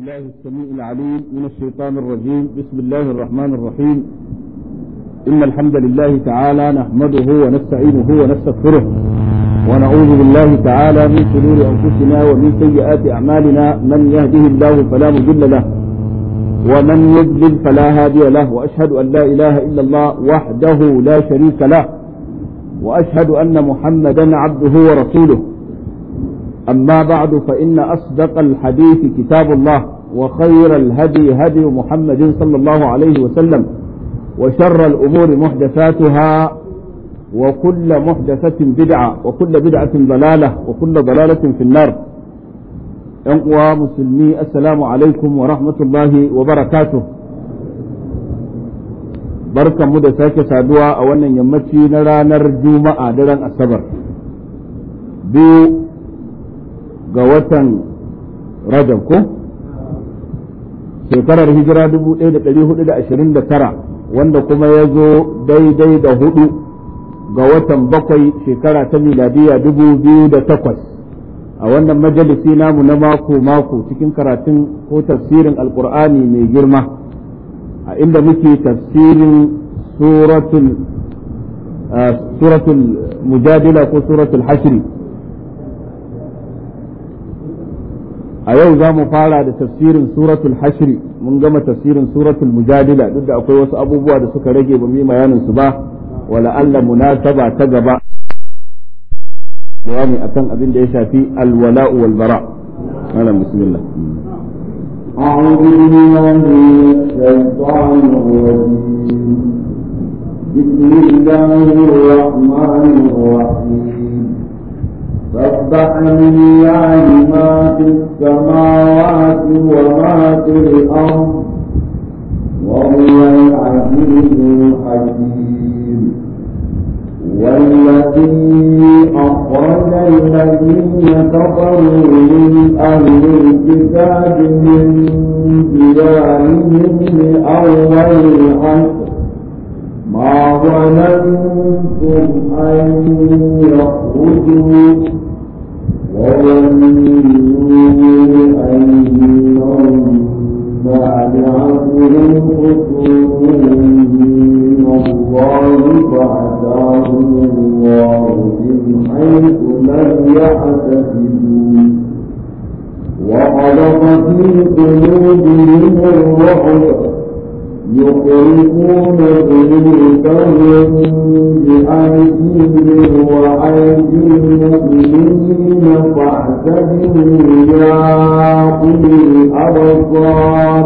الله السميع العليم من الشيطان الرجيم بسم الله الرحمن الرحيم إن الحمد لله تعالى نحمده ونستعينه ونستغفره ونعوذ بالله تعالى من شرور أنفسنا ومن سيئات أعمالنا من يهده الله فلا مضل له ومن يضلل فلا هادي له وأشهد أن لا إله إلا الله وحده لا شريك له وأشهد أن محمدا عبده ورسوله أما بعد فإن أصدق الحديث كتاب الله وخير الهدي هدي محمد صلى الله عليه وسلم وشر الأمور محدثاتها وكل محدثة بدعة وكل بدعة ضلالة وكل ضلالة في النار أنقوى مسلمي السلام عليكم ورحمة الله وبركاته بركة مدى ساكة سادوا أولا يمتي نرى نرجو ما أدرا السبر بيو ga watan Rajab ko? Shekarar hijira 1429 wanda kuma ya zo daidai da hudu ga watan bakwai shekara ta miladiya 2008 a wannan majalisi namu na mako-mako cikin karatun ko tafsirin alkur'ani mai girma a inda muke tafsirin suratul mujadila ko suratul hashri a yau za mu fara da tafsirin suratul hashri mun gama tafsirin suratul mujadila duk da akwai wasu abubuwa da suka rage ba mu bayanin su ba wala Allah munasaba ta gaba bayani akan abin da ya shafi alwala'u wal bara malam bismillah أعوذ بالله من الشيطان الرجيم بسم الله الرحمن الرحيم سبح لله ما في السماوات وما في الأرض وهو العزيز الحكيم والذي أخرج الذين كفروا من أهل الكتاب من ديارهم لأول العشر ما ظننتم أن يخرجوا وظنوا أنهم مانعتهم خصومهم من الله فأتاهم الله من حيث لم يحتسبوا وخلق في قلوبهم الرعب يخرجون بيوتهم بأيديهم وأيدي المؤمنين فاعتبروا يا أولي الأبصار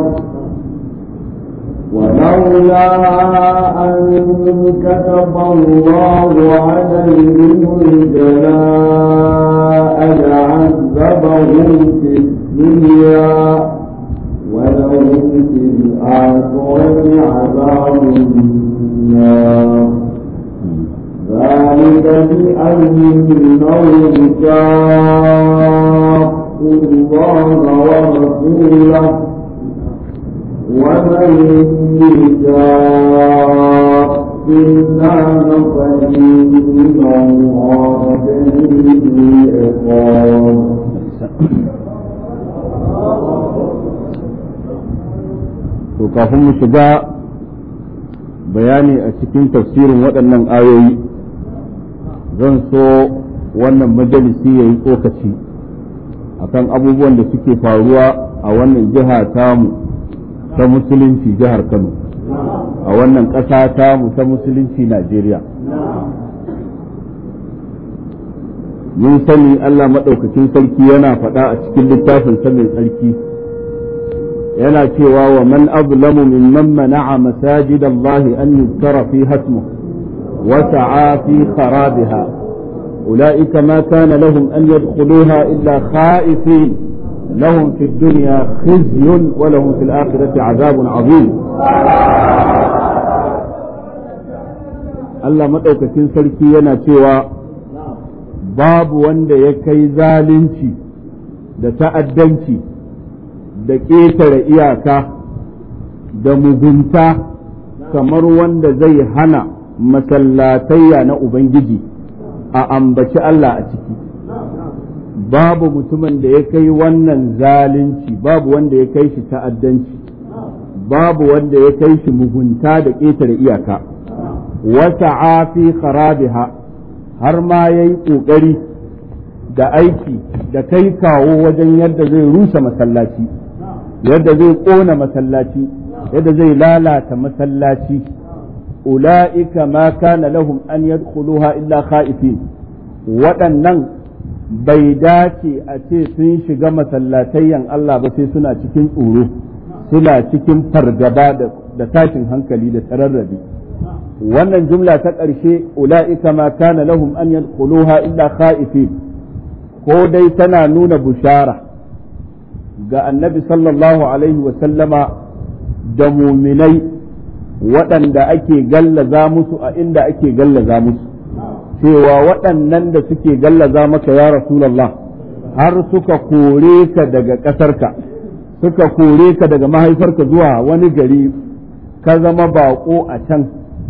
ولولا أن كتب الله عليهم الجلاء لعذبهم في الدنيا ولهم في الآخرة عذاب النار ذلك بأنهم شاقوا الله ورسوله ومن يشاق الله فإن الله شديد العقاب to kafin mu shiga bayani a cikin tafsirin waɗannan ayoyi zan so wannan majalisi ya yi tsokaci akan abubuwan da suke faruwa a wannan jiha tamu ta musulunci jihar kano a wannan ƙasa tamu ta musulunci najeriya mun sani allah maɗaukakin sarki yana faɗa a cikin littafin mai tsarki yana cewa wa man azlamu mimman mana'a masajid Allah an yuzkara fi hasmu wa sa'a fi kharabiha ulaika ma kana lahum an yadkhuluha illa khaifin lahum fi dunya khizyun wa lahum fil akhirati azabun azim Allah madaukakin sarki yana cewa babu wanda ya kai zalunci da ta'addanci da ƙetare iyaka da mugunta kamar wanda zai hana masallatayya na Ubangiji a ambaci Allah a ciki babu mutumin da ya kai wannan zalunci babu wanda ya kai shi ta'addanci babu wanda ya kai shi mugunta da ƙetare iyaka wata fi kharabiha har ma ya yi ƙoƙari da aiki da kai kawo wajen yadda zai rusa masallaci yadda zai ƙona masallaci yadda zai lalata masallaci ula'ika ma kana lahum an yadkhuluha illa khaifin waɗannan bai dace a ce sun shiga masallatayyan Allah ba sai suna cikin tsoro suna cikin fargaba da tashin hankali da tararrabi wannan jumla ta ƙarshe ula'ika ma kana lahum an yadkhuluha illa khaifin ko dai tana nuna bushara ga annabi sallallahu alaihi wa sallama da muminai waɗanda ake gallaza musu a inda ake gallaza musu cewa waɗannan da suke gallaza maka ya Rasulallah har suka kore ka daga ƙasarka suka kore ka daga mahaifarka zuwa wani gari ka zama baƙo a can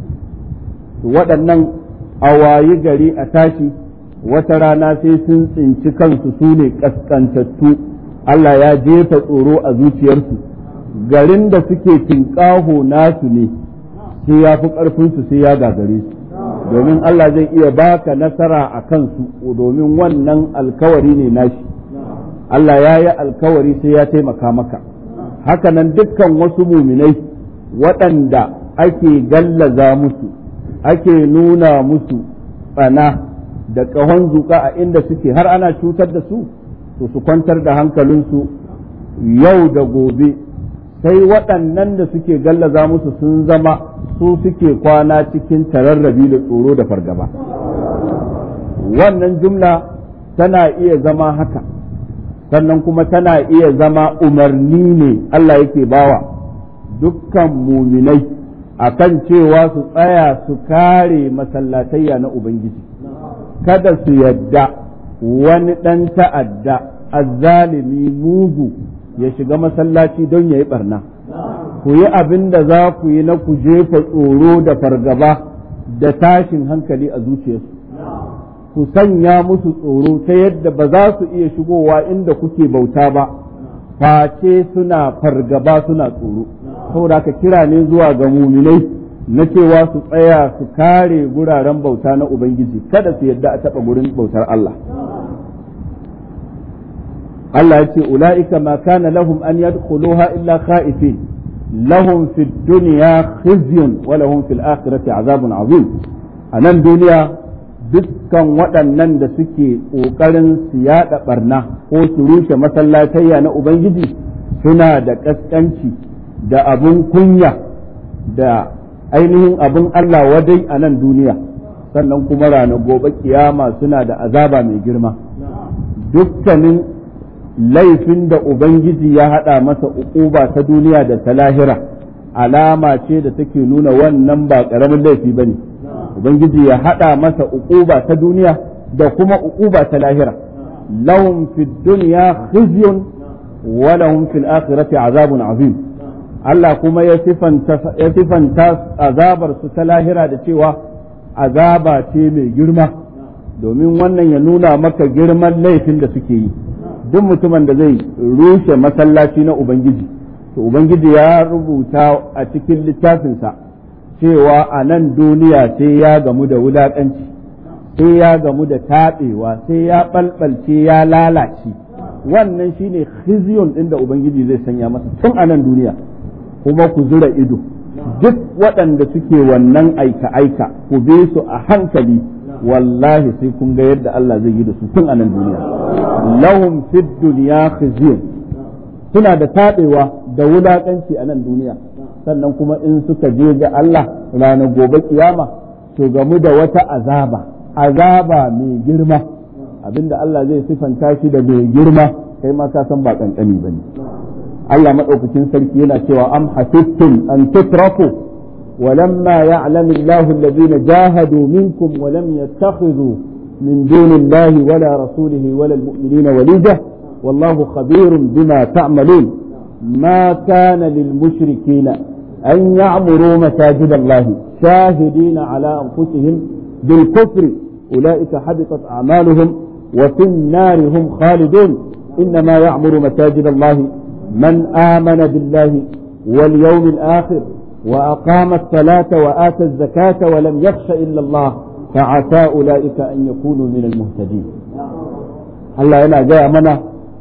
waɗannan a wayi gari a tashi wata rana sai sun tsinci kansu su ne ƙasƙantattu Allah ya jefa tsoro a zuciyarsu garin da suke tinƙaho nasu ne sai ya fi ƙarfinsu sai ya gagare su domin Allah zai iya baka nasara a kansu domin wannan alkawari ne nashi Allah ya yi alkawari sai ya taimaka maka hakanan dukkan wasu muminai waɗanda ake gallaza musu ake nuna musu tsana da ƙahon zuƙa a inda suke har ana cutar da su to su kwantar da hankalinsu yau da gobe sai waɗannan da suke gallaza musu sun zama su suke kwana cikin tararrabi da tsoro da fargaba wannan jumla tana iya zama haka sannan kuma tana iya zama umarni ne Allah yake bawa dukkan muminai akan cewa su tsaya su kare masallatayya na Ubangiji kada su yadda wani ɗan ta'adda azzalimi mugu ya shiga masallaci don ya yi barna ku yi abin da za ku yi na ku jefa tsoro da fargaba da tashin hankali a zuciyarsu ku sanya musu tsoro ta yadda ba za su iya shigowa inda kuke bauta ba face suna fargaba suna tsoro saboda ka kira ne zuwa ga muminai na cewa su tsaya su kare guraren bauta na Ubangiji kada su yadda a taɓa gurin bautar Allah Allah ya ce ula'ika ma kana lahum an yadkhuluha illa khaifin lahum fid dunya khizyun wa lahum fil akhirati azabun azim a nan duniya dukkan waɗannan da suke ƙoƙarin su yaɗa ɓarna ko su rushe masallatayya na Ubangiji suna da ƙasƙanci da abun kunya da ainihin abun Allah wadai a nan duniya sannan kuma ranar gobe kiyama suna da azaba mai girma dukkanin laifin da Ubangiji ya haɗa masa uquba ta duniya da ta lahira alama ce da take nuna wannan ba ƙaramin laifi ba ne Ubangiji ya haɗa masa uquba ta duniya da kuma uquba ta lahira lahum fid dunya khizyun wa lahum fil akhirati azabun azim Allah kuma ya sifanta azabar su ta lahira da cewa azaba ce mai girma domin wannan ya nuna maka girman laifin da suke yi duk mutumin da zai rushe masallaci na Ubangiji to Ubangiji ya rubuta a cikin littafinsa cewa a nan duniya sai ya gamu da wulaƙanci sai ya gamu da taɓewa sai ya ɓalɓalce ya lalace wannan shine khizyun ɗin da Ubangiji zai sanya masa tun a nan duniya kuma ku zura ido duk waɗanda suke wannan aika-aika ku bi su a hankali wallahi sai kun ga yadda Allah zai yi da su tun a nan duniya lahum fid dunya khizyun suna da taɓewa da wulaƙanci a nan duniya sannan kuma in suka je ga Allah ranar gobe kiyama to gamu da wata azaba azaba mai girma abinda Allah zai sifanta shi da mai girma kai ma ka san ba kankani bane Allah madaukakin sarki yana cewa am hasibtum an tutraku ولما يعلم الله الذين جاهدوا منكم ولم يتخذوا من دون الله ولا رسوله ولا المؤمنين وليجة والله خبير بما تعملون ما كان للمشركين أن يعمروا مساجد الله شاهدين على أنفسهم بالكفر أولئك حبطت أعمالهم وفي النار هم خالدون إنما يعمر مساجد الله من آمن بالله واليوم الآخر وأقام الصلاة وآتى الزكاة ولم يخش إلا الله فعسى أولئك أن يكونوا من المهتدين الله yana gaya mana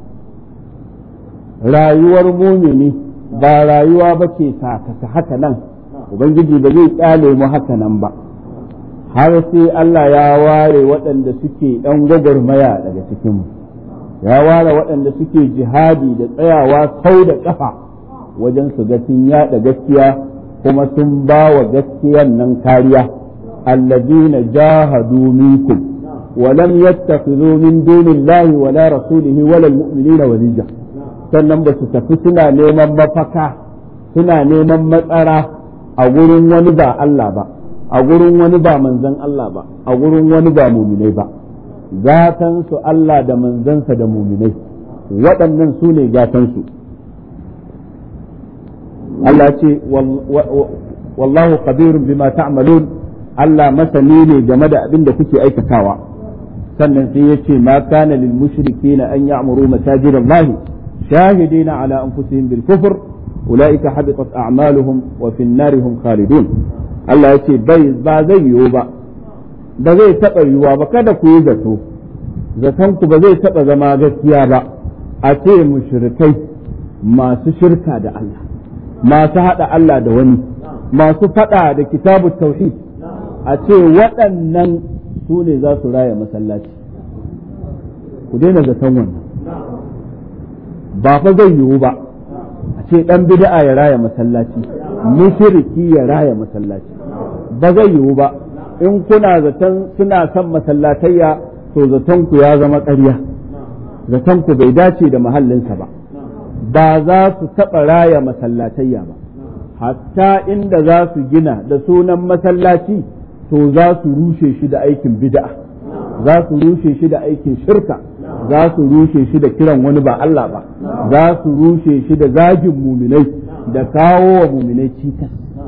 rayuwar mumini ba rayuwa ba ce sakaka haka nan ubangiji ba zai kyale mu haka nan ba har sai Allah ya ware waɗanda suke ɗan gwagwarmaya daga cikinmu ya ware waɗanda suke jihadi da tsayawa sau da ƙafa wajen su ga sun yaɗa gaskiya kuma sun ba wa gaskiyan nan kariya alladina jahadu minkum wa lam yattakhidhu min dunillahi wala rasulihi wala almu'minina walija sannan ba su tafi suna neman mafaka suna neman matsara a gurin wani ba Allah ba a gurin wani ba manzan Allah ba a gurin wani ba muminai ba gatan su Allah da manzansa da muminai waɗannan su ne gatan su Allah ce wallahu khabirun bima ta'malun Allah masani ne game da abin da kuke aikatawa sannan sai ya ce ma kana lil mushrikeena an ya'muru masajid Allah shahidina ala anfusihim bil kufr ulaika habitat a'maluhum wa fi an-nar hum khalidun Allah ya ce bai ba zai yiwu ba ba zai taɓa yiwuwa ba kada ku yi zato zaton ku ba zai taɓa zama gaskiya ba a ce mushrikai masu shirka da Allah masu haɗa Allah da wani masu faɗa da kitabu tauhid a ce waɗannan su ne za su raya masallaci ku daina zaton wannan ba fa zai yiwu ba a ce ɗan bid'a ya raya masallaci mushriki ya raya masallaci ba zai yiwu ba in kuna zaton suna son masallatayya to zaton ku ya zama ƙarya zaton ku bai dace da mahallinsa ba ba za su taɓa raya masallatayya ba hatta inda za su gina da sunan masallaci to za su rushe shi da aikin bid'a za su rushe shi da aikin shirka za su rushe shi da kiran wani ba Allah ba za su rushe shi da zagin muminai da kawo wa muminai cikas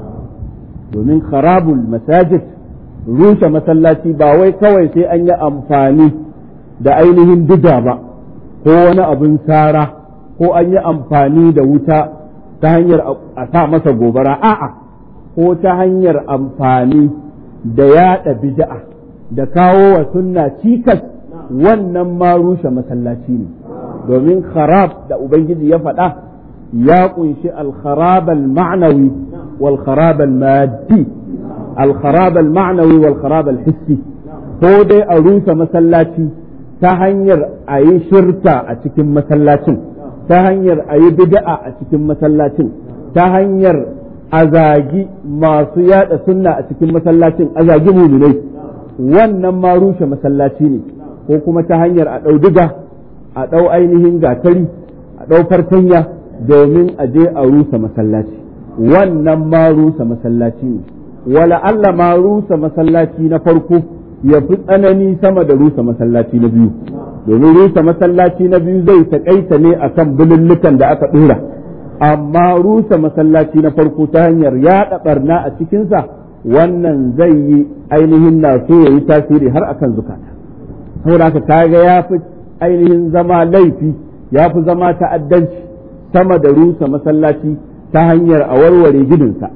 domin kharabul masajid rushe masallaci ba wai kawai sai an yi amfani da ainihin diga ba ko wani abin sara ko an yi amfani da wuta ta hanyar a sa masa gobara a'a ko ta hanyar amfani da yada bid'a da kawo wa sunna cikas wannan ma rushe masallaci ne domin kharab da ubangiji ya faɗa ya kunshi al-kharab al-ma'nawi wal kharab al-maddi al-kharab al-ma'nawi wal kharab al-hissi ko dai a rushe masallaci ta hanyar a yi shirka a cikin masallacin ta hanyar a yi bid'a a cikin masallacin ta hanyar a zagi masu yada sunna a cikin masallacin a zagi muminai wannan ma rushe masallaci ne ko kuma ta hanyar a ɗau diga a ɗau ainihin gatari a ɗau fartanya domin a je a rusa masallaci wannan ma rusa masallaci ne wala Allah ma rusa masallaci na farko ya fi tsanani sama da rusa masallaci na biyu domin rusa masallaci na biyu zai taƙaita ne a kan bulullukan da aka ɗora amma rusa masallaci na farko ta hanyar yaɗa ɓarna a cikinsa wannan zai yi ainihin na so ya yi tasiri har akan zukata saboda haka kaga ya fi ainihin zama laifi ya fi zama ta'addanci sama da rusa masallaci ta hanyar a warware gidinsa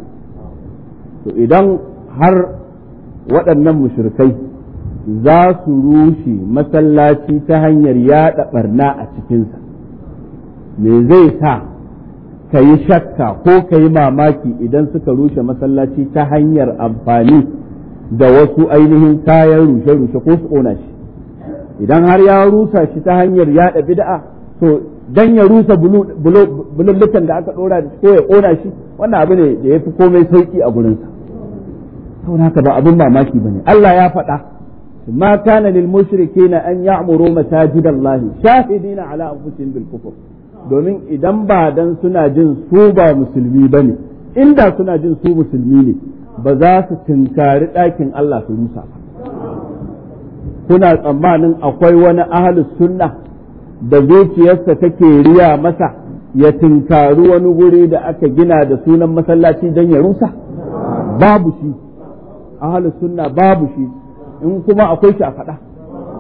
to idan har waɗannan mushrikai za su rushe masallaci ta hanyar yaɗa ɓarna a cikinsa me zai sa ka yi shakka ko ka yi mamaki idan suka rushe masallaci ta hanyar amfani da wasu ainihin kayan rushe-rushe ko su ƙona shi idan har ya rusa shi ta hanyar yaɗa bid'a to dan ya rusa bulullukan da aka ɗora da ko ya ƙona shi wannan abu ne da ya fi komai sauƙi a gurinsa saboda haka ba abin mamaki ba ne Allah ya faɗa ما كان للمشركين أن يعمروا مساجد الله شاهدين على أنفسهم بالكفر domin idan ba dan suna jin su ba musulmi ba ne inda suna jin su musulmi ne ba za su tinkari ɗakin Allah su rusa ba kuna tsammanin akwai wani ahalus sunna da zuciyarsa take riya masa ya tinkari wani guri da aka gina da sunan masallaci don ya rusa babu shi ahalus sunna babu shi in kuma akwai shi a faɗa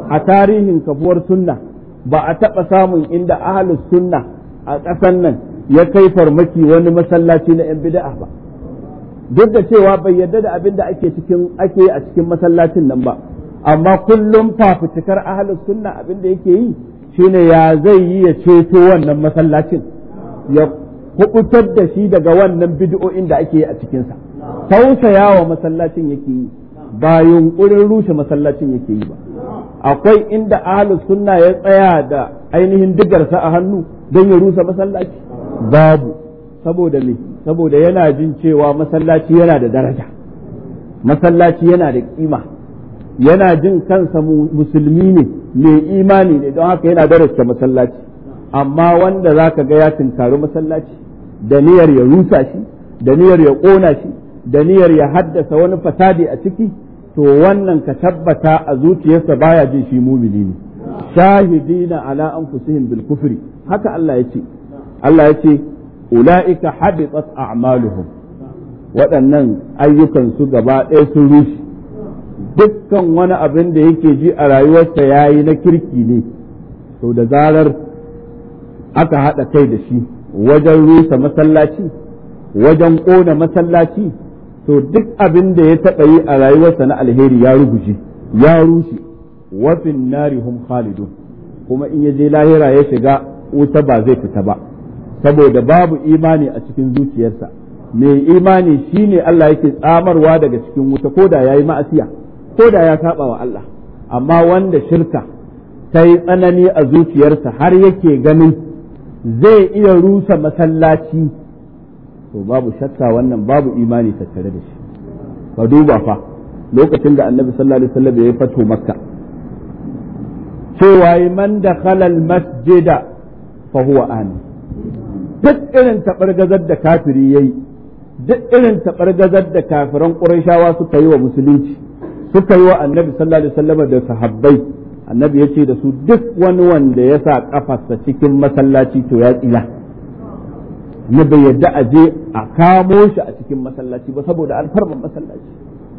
a tarihin kafuwar sunna ba a taɓa samun inda ahalus sunna a ƙasan nan ya kai farmaki wani masallaci na 'yan bida'a ba duk da cewa bai yarda da abin da ake cikin ake a cikin masallacin nan ba amma kullum fafutukar ahalus sunna abin da yake yi shine ya zai yi ya ceto wannan masallacin ya kubutar da shi daga wannan bid'o'in da ake yi a cikinsa tausaya wa masallacin yake yi ba yunkurin rushe masallacin yake yi ba akwai inda ahlus sunna ya tsaya da ainihin digarsa a hannu don ya rusa masallaci babu saboda me saboda yana jin cewa masallaci yana da daraja masallaci yana da kima yana jin kansa musulmi ne mai imani ne don haka yana darasta masallaci amma wanda zaka ga ya tunkari masallaci da niyyar ya rusa shi da niyyar ya ƙona shi da niyyar ya haddasa wani fasadi a ciki to wannan ka tabbata a zuciyarsa baya jin shi mumini ne shahidina ala anfusihim bil kufri haka Allah ya ce Allah ya ce ulaika habitat a'maluhum waɗannan ayyukan su gaba ɗaya sun rushe dukkan wani abin da yake ji a rayuwarsa yayi na kirki ne to da zarar aka haɗa kai da shi wajen rusa masallaci wajen ƙona masallaci to duk abin da ya taɓa yi a rayuwarsa na alheri ya ruguje ya rushe wafin nari hum khalidun kuma in ya je lahira ya shiga wuta ba zai fita ba saboda babu imani a cikin zuciyarsa mai imani shine Allah yake tsamarwa daga cikin wuta ko da yayi ma'asiya ko da ya saba wa Allah amma wanda shirka ta yi tsanani a zuciyarsa har yake ganin zai iya rusa masallaci to babu shakka wannan babu imani tattare da shi ka duba fa lokacin da annabi sallallahu alaihi wasallam ya fato makka cewa man da khalal masjida fa huwa amin duk irin tabargazar da kafiri yayi duk irin tabargazar da kafiran qurayshawa suka yi wa musulunci suka yi wa annabi sallallahu alaihi wasallam da sahabbai annabi ya ce da su duk wani wanda ya sa kafarsa cikin masallaci to ya tsila na bai yadda a je a kamo shi a cikin masallaci ba saboda alfarman masallaci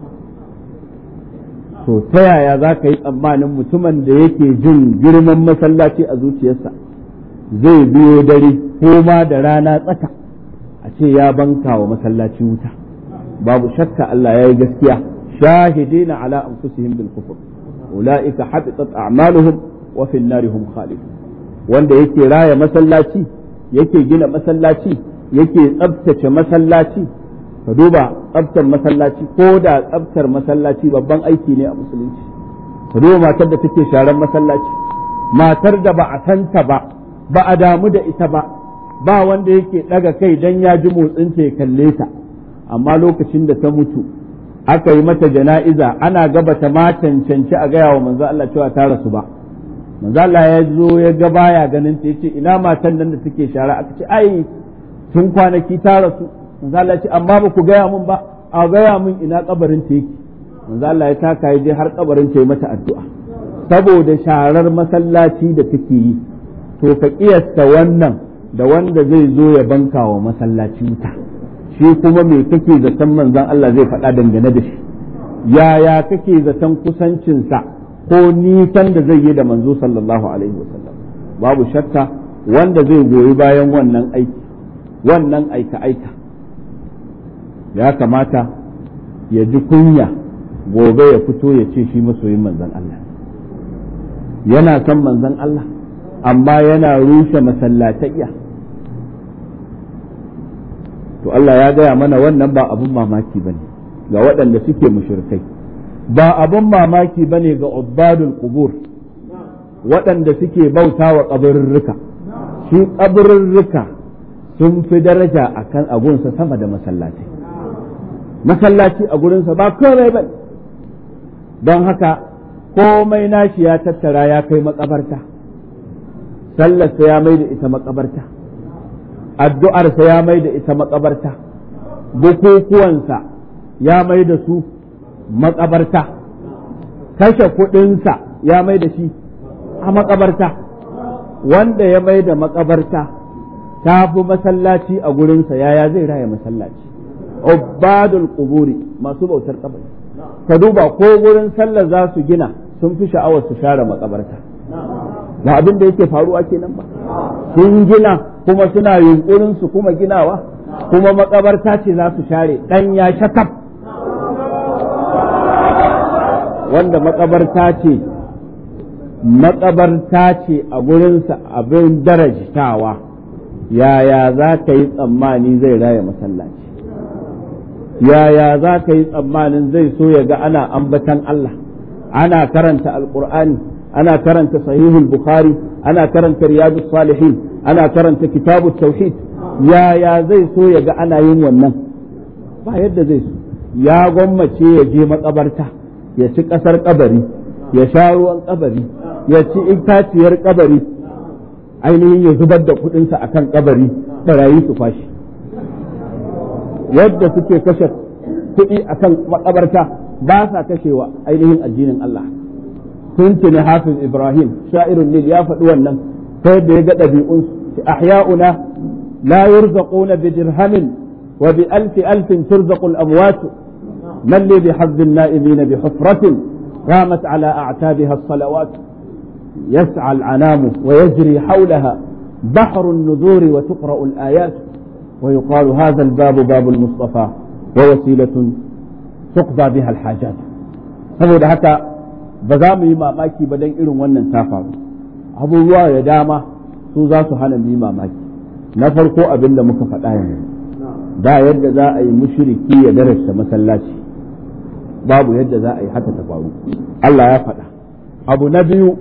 to ta yaya za ka yi tsammanin mutumin da yake jin girman masallaci a zuciyarsa zai biyo dare ko ma da rana tsaka a ce ya banka wa masallaci wuta babu shakka Allah ya yi gaskiya shahidina ala anfusihim bil kufr ulaika habitat a'maluhum wa fil nari hum khalidun wanda yake raya masallaci yake gina masallaci yake tsabtace masallaci ka duba tsabtar masallaci ko da tsabtar masallaci babban aiki ne a musulunci ka duba matar da take sharan masallaci matar da ba a santa ba ba a damu da ita ba ba wanda yake daga kai dan ya ji motsinta ya kalle ta amma lokacin da ta mutu aka yi mata jana'iza ana gaba ta ma cancanci a gaya wa manzo Allah cewa ta rasu ba manzo Allah ya zo ya ga baya ganin ta yace ina matan nan da take shara aka ce ai tun kwanaki ta rasu manzo Allah ya ce amma ba ku gaya mun ba a gaya mun ina kabarin ta yake manzo Allah ya taka ya je har kabarin ta yi mata addu'a saboda sharar masallaci da take yi to ka kiyasta wannan da wanda zai zo ya banka wa masallaci wuta shi kuma me kake zaton manzon Allah zai faɗa dangane da shi yaya kake zaton kusancinsa ko nisan da zai yi da manzo sallallahu alaihi wasallam babu shakka wanda zai goyi bayan wannan aiki wannan aika-aika ya kamata ya ji kunya gobe ya fito ya ce shi masoyin manzon Allah yana son manzon Allah amma yana rushe masallatayya to Allah ya gaya mana wannan ba abun mamaki bane ga waɗanda suke mushrikai ba abun mamaki bane ga ubbadul qubur waɗanda suke bauta wa kabarurruka shi kabarurruka sun fi daraja akan agunsa sama da masallaci masallaci a gurinsa ba komai ba don haka komai nashi ya tattara ya kai makabarta sallarsa ya mai da ita makabarta addu'arsa ya mai da ita makabarta bukukuwansa ya mai da su makabarta kashe kuɗinsa ya mai da shi a makabarta wanda ya mai da makabarta ta fi masallaci a gurinsa yaya zai raya masallaci ubbadul quburi masu bautar kabari ka duba ko gurin sallar za su gina sun fi sha'awar su share makabarta ba abin da yake faruwa kenan ba sun gina kuma suna yunkurin su kuma ginawa kuma makabarta ce za su share dan ya shakaf wanda makabarta ce makabarta ce a gurinsa abin darajtawa yaya za ka yi tsammani zai raya masallaci yaya za ka yi tsammanin zai so ya ga ana ambatan Allah ana karanta alkur'ani ana karanta sahihul bukhari ana karanta riyadus salihin ana karanta kitabut tauhid yaya zai so ya ga ana yin wannan ba yadda zai so ya gwammace ya je makabarta ya ci kasar kabari ya sha ruwan kabari ya ci itaciyar kabari ainihin ya zubar da kudinsa akan kabari barayi su fashi yadda suke kashe kuɗi akan makabarta ba sa kashewa ainihin addinin Allah tuntuni hafiz ibrahim sha'irun nil ya faɗi wannan ta yadda ya ga ɗabi'un ahya'una la yurzaquna bi dirhamin wa bi alfi alfin turzaqu al-amwat man li bi hadd an-na'imin bi hufratin qamat ala a'tabiha as-salawat يسعى العنام ويجري حولها بحر النذور وتقرأ الآيات ويقال هذا الباب باب المصطفى ووسيلة تقضى بها الحاجات saboda haka ba za mu yi mamaki ba don irin wannan ta faru abubuwa da dama su za su hana mu yi mamaki na farko abin da muka faɗa yanzu da yadda za a yi mushriki ya darasta masallaci babu yadda za a yi haka ta faru Allah ya faɗa abu na biyu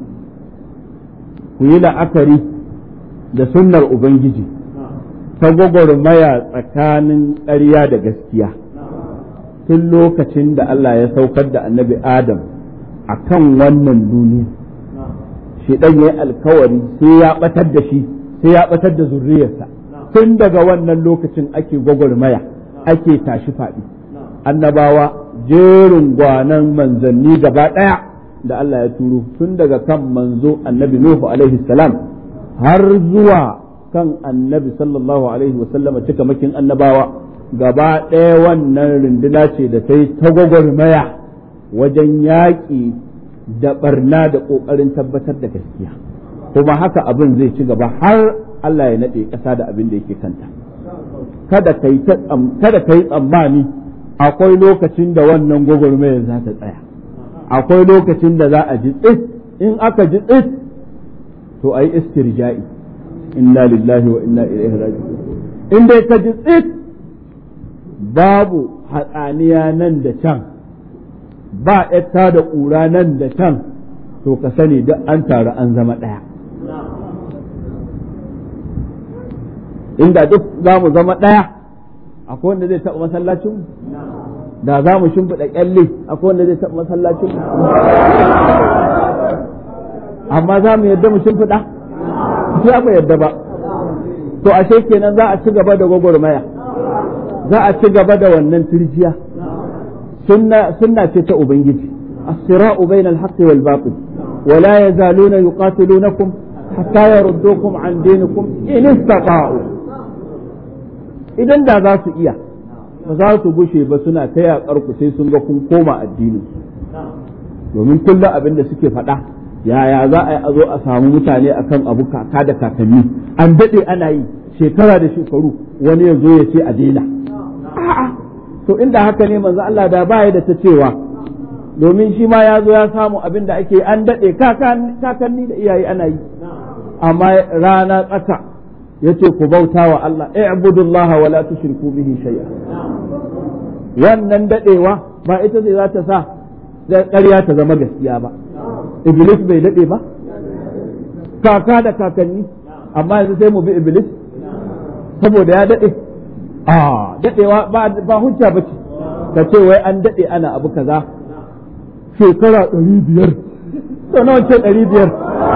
ku yi la'akari da sunnar Ubangiji ta gwagwarmaya tsakanin ƙarya da gaskiya tun lokacin da Allah ya saukar da annabi Adam a kan wannan duniya shi ɗan ya yi alkawari sai ya ɓatar da shi sai ya ɓatar da zurriyarsa tun daga wannan lokacin ake gwagwarmaya ake tashi faɗi annabawa jerin gwanan manzanni gaba ɗaya da Allah ya turo tun daga kan manzo annabi Nuhu alaihi salam har zuwa kan annabi sallallahu alaihi wasallama cika makin annabawa gaba ɗaya wannan runduna ce da ta yi ta gwagwarmaya wajen yaƙi da barna da ƙoƙarin tabbatar da gaskiya kuma haka abin zai ci gaba har Allah ya naɗe ƙasa da abin da yake kanta kada ka yi tsammani akwai lokacin da wannan gwagwarmayar za ta tsaya akwai lokacin da za a ji tsit in aka ji tsit to a yi istirja'i inna lillahi wa inna ilaihi raji'un in dai ka ji tsit babu hatsaniya nan da can ba yatta da ƙura nan da can to ka sani duk an taru an zama ɗaya inda duk za mu zama ɗaya akwai wanda zai taɓa masallacin da za mu shimfiɗa ƙyalle akwai wanda zai taɓa masallacin amma za mu yadda mu shimfiɗa sai mu yadda ba to ashe kenan za a ci gaba da gwagwarmaya za a ci gaba da wannan turjiya sunna ce ta ubangiji as-sira'u bayna al-haqqi wal batil wa la yazaluna yuqatilunakum hatta yaruddukum an dinikum in istata'u idan da za su iya ba za su gushe ba suna ta yaƙar ku sai sun ga kun koma addinin domin kullum abin da suke faɗa yaya za a yi a zo a samu mutane akan abu kaka da kakanni an daɗe ana yi shekara da shekaru wani ya zo ya ce a daina a'a to inda haka ne manzo Allah da baya da ta cewa domin shi ma ya zo ya samu abin da ake an daɗe kakanni da iyaye ana yi amma rana tsaka yace ku bauta wa Allah i'budullaha wa la tushriku bihi shay'a wannan dadewa ba ita ce za ta sa ƙarya ta zama gaskiya ba iblis bai dade ba kaka da kakanni amma yanzu sai mu bi iblis saboda ya dade a dadewa ba ba hujja bace ka ce wai an dade ana abu kaza shekara ɗari biyar to nawa ce ɗari biyar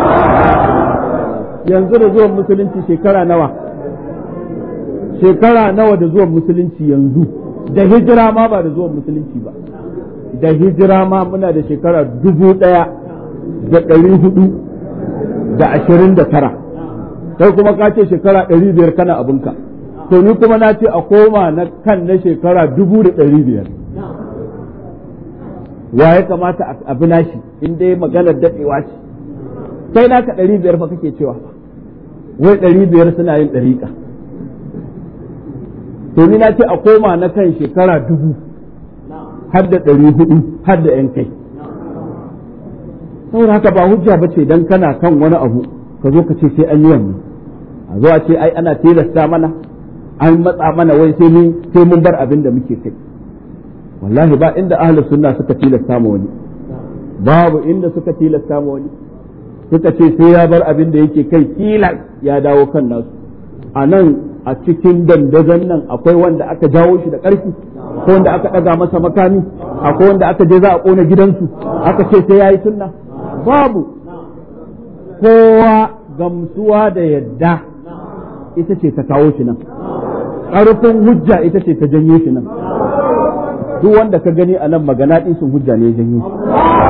yanzu da zuwan musulunci shekara nawa shekara nawa da zuwan musulunci yanzu da hijira ma ba da zuwan musulunci ba da hijira ma muna da shekara dubu ɗaya da ɗari hudu da ashirin da tara kai kuma ka ce shekara ɗari biyar kana abinka to ni kuma na ce a koma na kan na shekara dubu da ɗari biyar wa ya kamata a bi nashi in dai maganar daɗewa ce kai naka ɗari biyar fa kake cewa wai ɗari biyar suna yin ɗariƙa to ni na ce a koma na kan shekara dubu har da ɗari hudu har da ‘yan kai saboda haka ba hujja ba ce don kana kan wani abu ka zo ka ce sai an yi wannan a zo a ce ai ana tilasta mana an matsa mana wai sai mun sai mun bar abin da muke kai wallahi ba inda ahlus sunna suka tilasta ma wani babu inda suka tilasta ma wani suka ce sai ya bar abin da yake kai kila ya dawo kan nasu a nan a cikin dandazon nan akwai wanda aka jawo shi da ƙarfi ko wanda aka ɗaga masa makami akwai wanda aka je za a ƙona gidansu aka ce sai ya yi sunna babu kowa gamsuwa da yadda ita ce ta kawo shi nan ƙarfin hujja ita ce ta janyo shi nan duk wanda ka gani a nan magana sun hujja ne ya janyo shi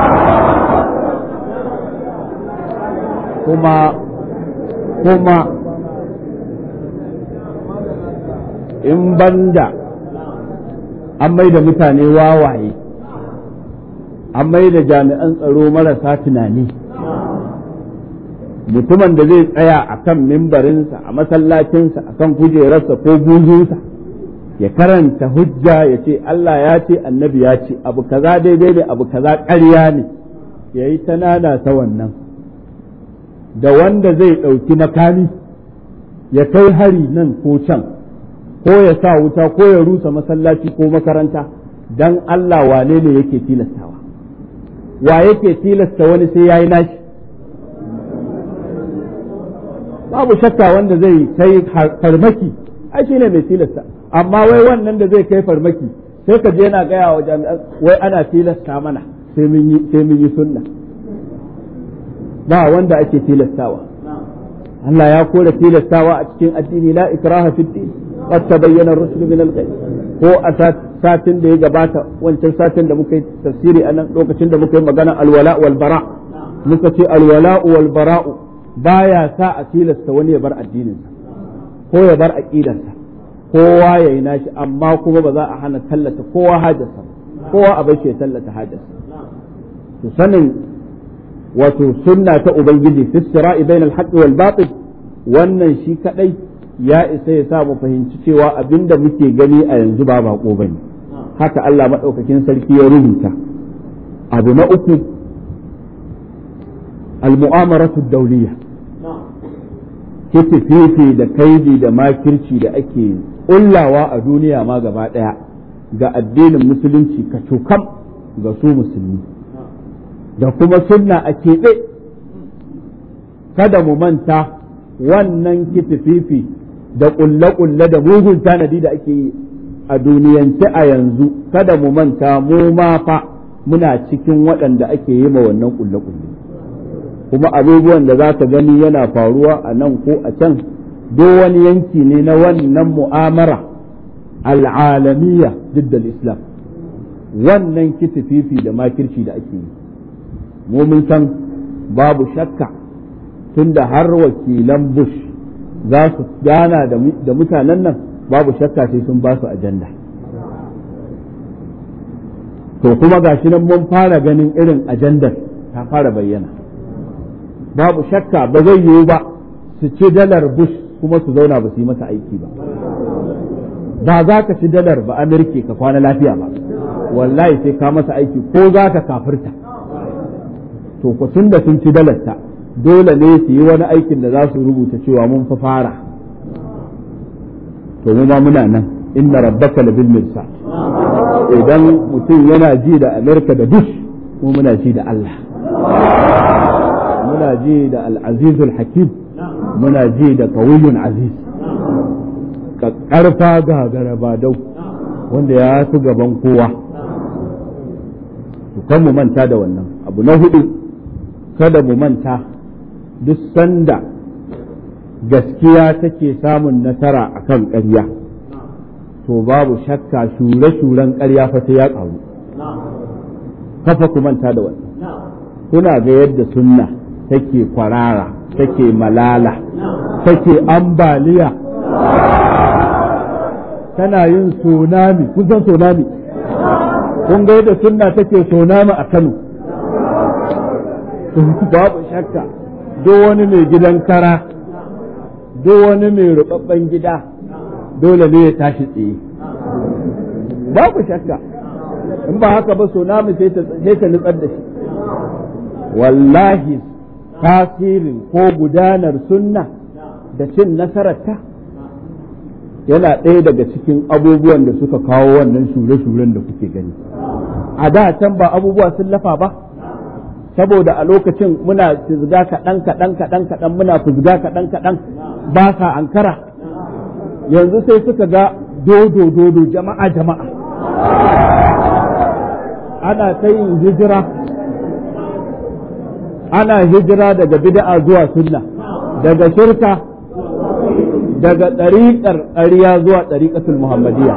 kuma kuma in banda an mai da mutane wawaye an mai da jami'an tsaro marasa tunani mutumin da zai tsaya a kan mimbarinsa a masallacinsa a kan kujerarsa ko buzunsa ya karanta hujja ya ce Allah ya ce annabi ya ce abu kaza daidai ne abu kaza ƙarya ne ya yi ta nana ta wannan da wanda zai ɗauki makami ya kai hari nan ko can ko ya sa wuta ko ya rusa masallaci ko makaranta dan Allah wane ne yake tilastawa wa yake tilasta wani sai yayi nashi babu shakka wanda zai kai farmaki ai shine mai tilasta amma wai wannan da zai kai farmaki sai ka je yana gaya wa jami'an wai ana tilasta mana sai mun yi sai mun yi sunna ba wanda ake tilastawa Allah ya kore tilastawa a cikin addini la ikraha fid din qad tabayyana ar-rushd min al-ghayb ko a satin da ya gabata wancan satin da muka yi tafsiri a nan lokacin da muka yi magana alwala wal bara muka ce alwala wal bara'u baya sa a tilasta wani ya bar addininsa ko ya bar aqidarsa kowa ya yi nashi amma kuma ba za a hana tallata kowa hajarsa kowa a bai ya tallata hajarsa to sanin wato sunna ta ubangiji fi sira'i bainal haqqi wal batil wannan shi kadai ya isa ya sa mu fahimci cewa abinda muke gani a yanzu ba bako bane haka Allah madaukakin sarki ya rubuta abu na uku al-mu'amaratu dawliya fifi da kaidi da makirci da ake kullawa a duniya ma gaba daya ga addinin musulunci ka cukam ga su musulmi da kuma sunna a keɓe kada mu manta wannan kitififi da ƙulle-ƙulle da mugun tanadi da ake yi a duniyance a yanzu kada mu manta mu ma fa muna cikin waɗanda ake yi ma wannan ƙulle-ƙulle kuma abubuwan da za ka gani yana faruwa a nan ko a can do wani yanki ne na wannan mu'amara al'alamiya diddal islam wannan kitififi da makirci da ake yi mu mun san babu shakka tunda har wakilan bush za su gana da mutanen nan babu shakka sai sun ba su ajanda to kuma gashi nan mun fara ganin irin ajandar ta fara bayyana babu shakka ba zai yiwu ba su ci dalar bush kuma su zauna ba su yi masa aiki ba ba za ka ci dalar ba amirke ka kwana lafiya ba wallahi sai ka masa aiki ko za ka kafirta to ku tun da sun ci dalarta dole ne su yi wani aikin da za su rubuta cewa mun fa fara to mu ma muna nan inna rabbaka labil mirsa idan mutum yana ji da amerika da bush mu muna ji da Allah muna ji da al-azizul hakim muna ji da qawiyyun aziz karfa ga garaba dau wanda ya fi gaban kowa to kan mu manta da wannan abu na hudu kada mu manta duk sanda gaskiya take samun nasara a kan ƙarya to babu shakka shure-shuren ƙarya fa sai ya ƙaru kafa ku manta da wannan kuna ga yadda sunna take kwarara take malala take ambaliya tana yin tsunami kusan tsunami kun ga yadda sunna take so nama a Kano babu shakka duk wani mai gidan kara duk wani mai rubabban gida dole ne ya tashi tsaye babu shakka in ba haka ba so namu sai ta nutsar da shi wallahi tasirin ko gudanar sunna da cin nasararta yana ɗaya daga cikin abubuwan da suka kawo wannan shure-shuren da kuke gani a da can ba abubuwa sun lafa ba saboda a lokacin muna fizga kaɗan kaɗan kaɗan kaɗan muna fizga kaɗan kaɗan ba sa ankara yanzu sai suka ga dodo dodo jama'a jama'a ana ta yin hijira ana hijira daga bid'a zuwa sunna daga shirka daga ɗariƙar ƙarya zuwa ɗariƙatul muhammadiyya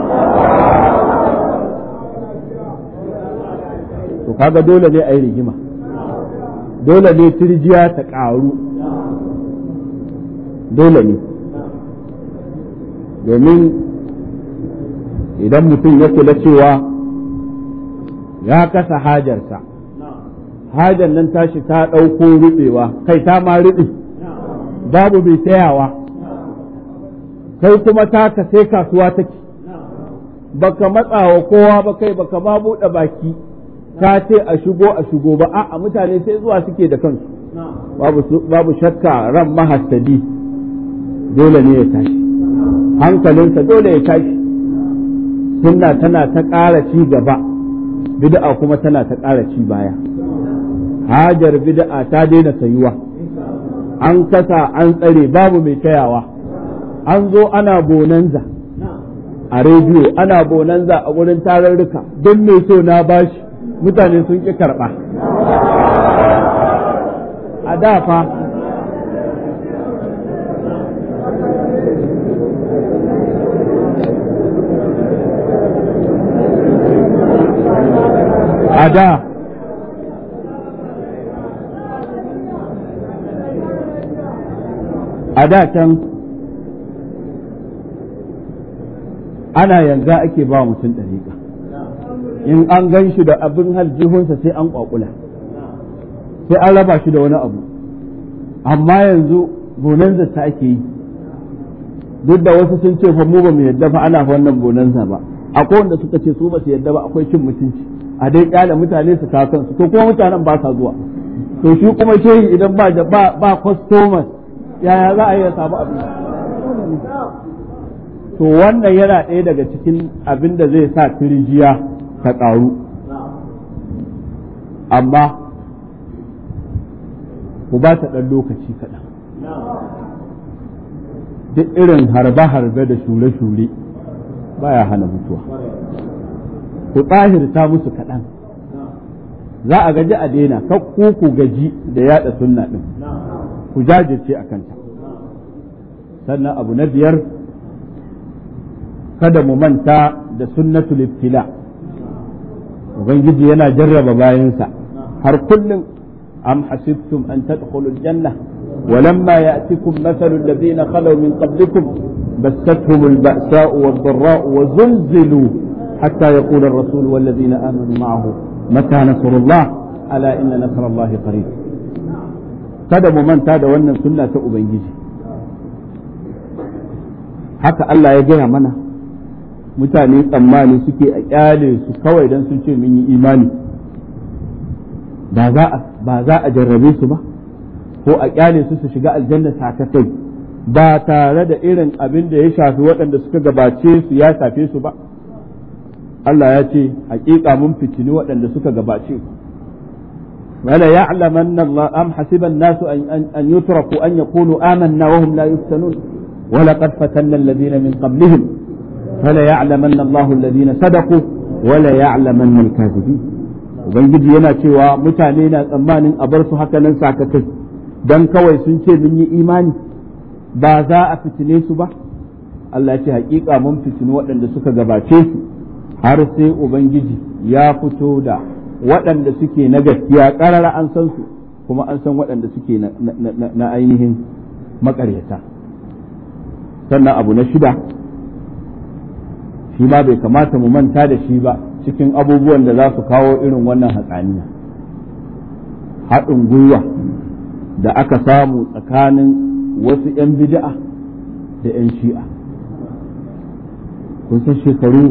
to kaga dole ne a yi rigima dole ne turjiya ta ƙaru dole ne domin idan mutum ya kula cewa ya kasa hajarsa hajar nan tashi ta ɗauko ruɓewa kai ta ma ruɓe babu mai tayawa kai kuma taka sai kasuwa take baka matsawa kowa ba kai baka ma buɗe baki ka ce a shigo a shigo ba a'a mutane sai zuwa suke da kansu babu shakka ran mahastadi dole ne ya tashi hankalinsa dole ya tashi sunna tana ta ƙara ci gaba bid'a kuma tana ta ƙara ci baya hajar bid'a ta daina sayuwa an kasa an tsare babu mai tayawa an zo ana bonanza a rediyo ana bonanza a wurin tararruka don mai so na bashi mutane sun ƙi karɓa a da fa a da a da can ana yanga ake ba mutum ɗariƙa in an gan shi da abin haljihunsa sai an ƙwaƙula sai an raba shi da wani abu amma yanzu bonanza ta ake yi duk da wasu sun ce fa mu ba mu yadda fa ana wannan bonanza ba akwai wanda suka ce su ba su yadda ba akwai cin mutunci a dai kyale mutane su kawo kansu to kuma mutanen ba sa zuwa to shi kuma shehi idan ba ba ba customers yaya za a yi ya samu abin to wannan yana ɗaya daga cikin abin da zai sa tirjiya ta ƙaru amma ku ba ta ɗan lokaci kaɗan duk irin harbe-harbe da shure-shure baya hana mutuwa ku tsahirta musu kaɗan za a gaji a daina ku ku gaji da yada sunna ɗin ku jajirce a kanta sannan abu na biyar kada mu manta da sunnatul ibtila ubangiji yana jarraba bayansa har kullum am hasibtum an tadkhulul janna ولما يأتكم مثل الذين خلوا من قبلكم بستهم البأساء والضراء وزلزلوا حتى يقول الرسول والذين آمنوا معه متى نصر الله ألا إن نصر الله قريب kada mu manta da wannan sunna ta Ubangiji haka Allah ya gaya mana mutane tsammani suke a kyale su kawai don sun ce mun yi imani ba za a jarrabe su ba ko a kyale su su shiga aljanna sakatai ba tare da irin abin da ya shafi waɗanda suka gabace su ya shafe su ba Allah ya ce hakika mun fitini waɗanda suka gabace ku wala ya'lamanna Allah am hasiba an-nasu an yutraku an yaqulu amanna wa hum la yuftanun wa laqad fatanna alladhina min qablihim fala ya'lamanna Allah alladhina sadaqu wa la ya'lamanna al-kadhibin ubangiji yana cewa mutane na tsammanin a bar su haka nan sakatai dan kawai sun ce mun yi imani ba za a fitine su ba Allah ce hakika mun fitini waɗanda suka gabace su har sai Ubangiji ya fito da waɗanda suke na gaskiya ƙarara an san su kuma an san waɗanda suke na ainihin maƙaryata sannan abu na shida shi ma bai kamata mu manta da shi ba cikin abubuwan da za su kawo irin wannan hatsaniya haɗin gwiwa da aka samu tsakanin wasu 'yan bid'a da 'yan shi'a kun san shekaru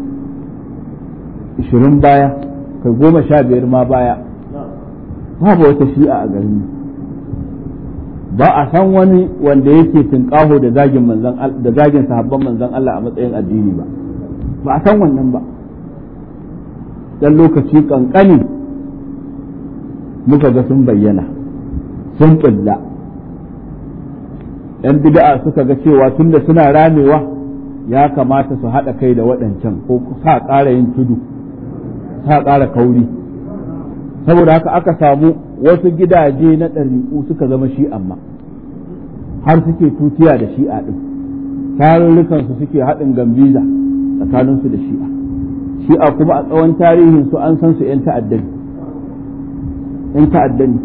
20 baya kai goma sha biyar ma baya babu wata shi'a a garin ba a san wani wanda yake tunƙaho da zagin manzan da zagin sahabban manzan Allah a matsayin addini ba ba a san wannan ba dan lokaci kankani muka ga sun bayyana sun ƙilla ‘yan bid'a suka ga cewa tunda suna ramewa ya kamata su haɗa kai da waɗancan ko sa ƙara yin tudu sa ƙara kauri saboda haka aka samu wasu gidaje na ɗariƙu suka zama shi amma har suke tutiya da shi'a ɗin tarurrukansu suke haɗin gambiza tsakaninsu da shi'a shi'a kuma a tsawon tarihinsu an san su 'yan ta'addani 'yan ta'addani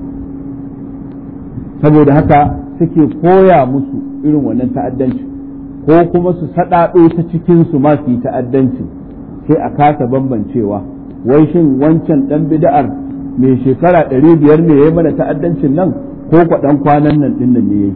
saboda haka suke koya musu irin wannan ta'addanci ko kuma su saɗaɗo ta cikinsu ma su yi ta'addanci sai a kasa bambancewa wai shin wancan ɗan bida'ar mai shekara ɗari biyar ne ya yi mana ta'addancin nan ko kwaɗan kwanan nan ɗin nan ne ya yi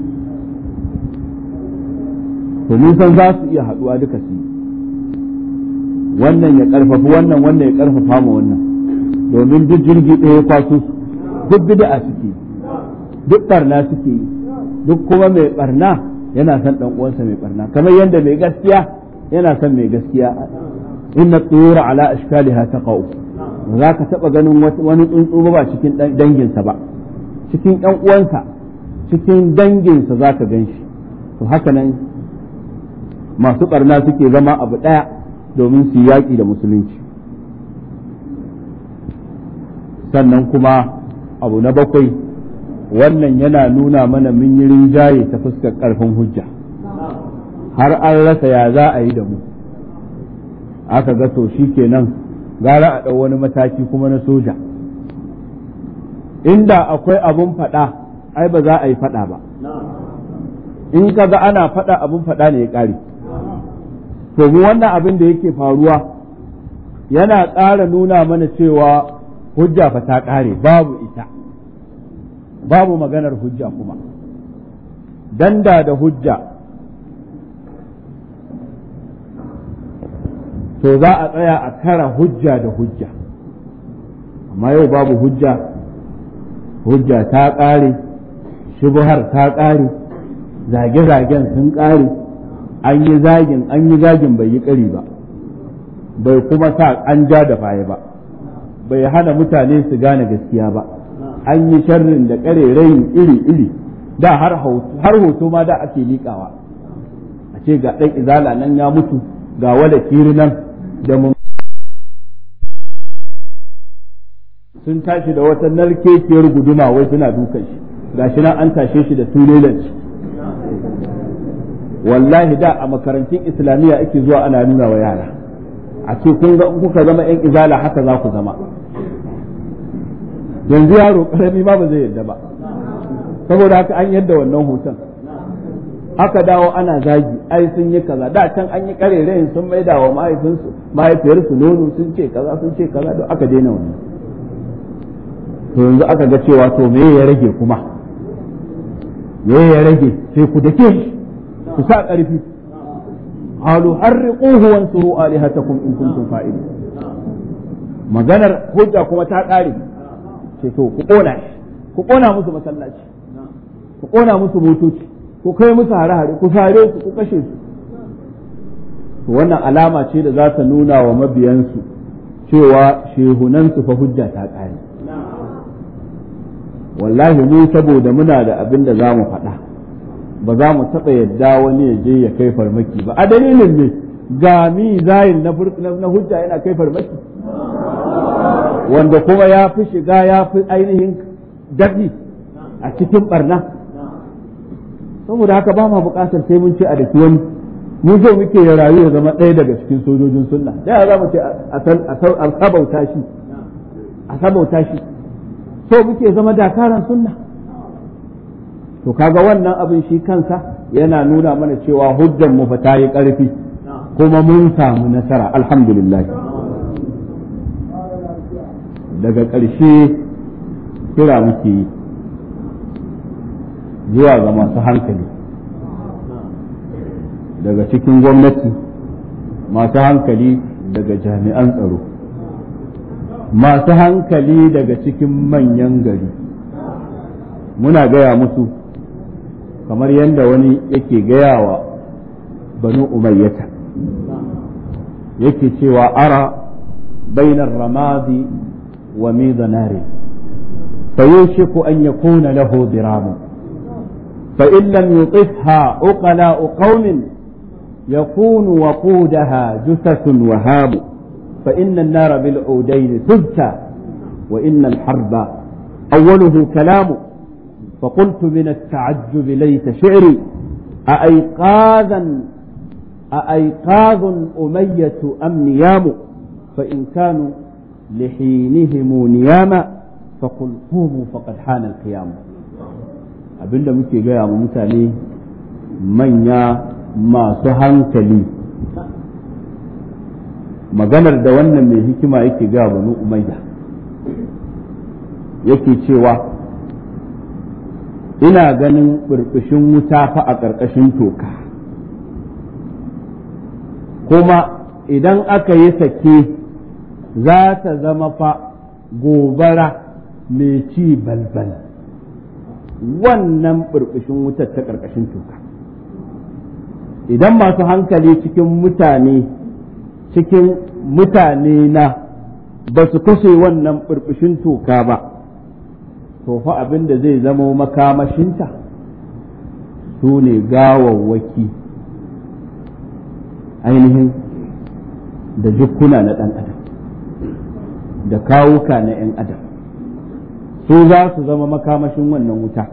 to nisan za su iya haɗuwa duka su wannan ya ƙarfafi wannan wannan ya ƙarfafa ma wannan domin duk jirgi ɗaya ya kwaso su duk bid'a suke duk barna suke yi duk kuma mai barna yana son ɗan uwansa mai barna kamar yadda mai gaskiya yana son mai gaskiya inna tsura ala ashkaliha taqau ba za ka taɓa ganin wani tsuntsu ba cikin danginsa ba cikin ‘yan uwansa cikin danginsa za ka gan shi to haka nan masu ɓarna suke zama abu ɗaya domin su yaƙi da musulunci sannan kuma abu na bakwai wannan yana nuna mana mun yi rinjaye ta fuskar ƙarfin hujja har an rasa ya za a yi da mu aka ga to shi kenan gara a ɗau wani mataki kuma na soja inda akwai abun faɗa ai ba za a yi faɗa ba in ka ga ana faɗa abun faɗa ne ya ƙare to mu wannan abin da yake faruwa yana ƙara nuna mana cewa hujja fa ta ƙare babu ita babu maganar hujja kuma danda da hujja to za a tsaya a kara hujja da hujja amma yau babu hujja hujja ta ƙare shubuhar ta ƙare zage-zagen sun ƙare an yi zagin an yi zagin bai yi ƙari ba bai kuma sa an ja da baya ba bai hana mutane su gane gaskiya ba an yi sharrin da ƙarerayin iri-iri da har hoto ma da ake liƙawa a ce ga ɗan izala nan ya mutu ga wada kiri nan da mun sun tashi da wata narkekiyar guduma wai suna dukan shi gashi nan an tashe shi da turelanci wallahi da a makarantun islamiyya ake zuwa ana nuna wa yara a ce kun ga kuka zama yan izala haka za ku zama yanzu yaro karami ma ba zai yadda ba saboda haka an yadda wannan hoton aka dawo ana zagi ai sun yi kaza da can an yi karerayin sun maida wa mahaifinsu mahaifiyarsu nono sun ce kaza sun ce kaza don aka daina wannan to yanzu aka ga cewa to me ya rage kuma me ya rage sai ku dake shi ku sa ƙarfi qalu harriquhu wansuru alihatakum in kuntum fa'ilin maganar hujja kuma ta ƙare ce to ku ƙona shi ku ƙona musu masallaci ku ƙona musu motoci ku kai musu hare-hare ku sare su ku kashe su to wannan alama ce da za ta nuna wa mabiyansu cewa shehunansu fa hujja ta ƙare wallahi mu saboda muna da abin da za mu faɗa ba za mu taɓa yadda wani ya je ya kai farmaki ba a dalilin ne ga mi zayin na hujja yana kai farmaki wanda kuma ya fi shiga ya fi ainihin daɗi a cikin barna saboda haka ba ma buƙatar sai mun ce a daki wani mu zo muke ya rayu ya zama ɗaya daga cikin sojojin sunna da za mu ce a sabauta shi a sabauta shi so muke zama dakaran sunna to kaga wannan abin shi kansa yana nuna mana cewa hujjan mu fa ta yi ƙarfi kuma mun samu nasara alhamdulillah daga ƙarshe kira muke yi zuwa ga masu hankali daga cikin gwamnati masu hankali daga jami'an tsaro masu hankali daga cikin manyan gari muna gaya musu kamar yadda wani yake gaya wa banu umayyata yake cewa ara bainar ramadi wa mizanari فيوشك أن يكون له ضرام فإن لم يطفها عقلاء قوم يكون وقودها جثث وهام فإن النار بالعودين تبكى وإن الحرب أوله كلام فقلت من التعجب ليت شعري أأيقاظا أأيقاظ أمية أم نيام فإن كانوا لحينهم نياما فقل قوموا فقد حان القيام abinda muke gaya wa mutane manya masu hankali maganar da wannan mai hikima yake gaya banu umayya yake cewa ina ganin burbushin wuta fa a ƙarƙashin toka kuma idan aka yi sake za ta zama fa gobara mai ci balbal wannan burbushin wutar ta ƙarƙashin toka idan masu hankali cikin mutane cikin mutane na ba su kashe wannan burbushin toka ba to fa abin da zai zama makamashinta su ne gawawwaki ainihin da jukkuna na ɗan adam da kawuka na 'yan adam su za su zama makamashin wannan wuta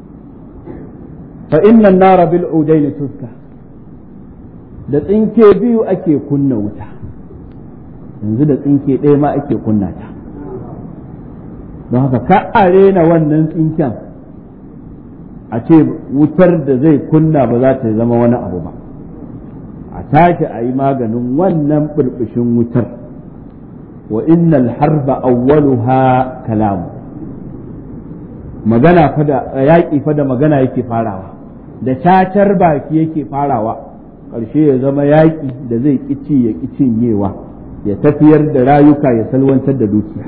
fa innan nara bil udaini tuska da tsinke biyu ake kunna wuta yanzu da tsinke ɗaya ma ake kunna ta don haka ka arena wannan tsinken a ce wutar da zai kunna ba za ta zama wani abu ba a tashi a yi maganin wannan burbushin wutar wa innal harba awwaluha kalamu magana fada yaƙi fada magana yake farawa da cacar baki yake farawa ƙarshe ya zama yaƙi da zai ƙici ya cinyewa ya tafiyar da rayuka ya salwantar da dukiya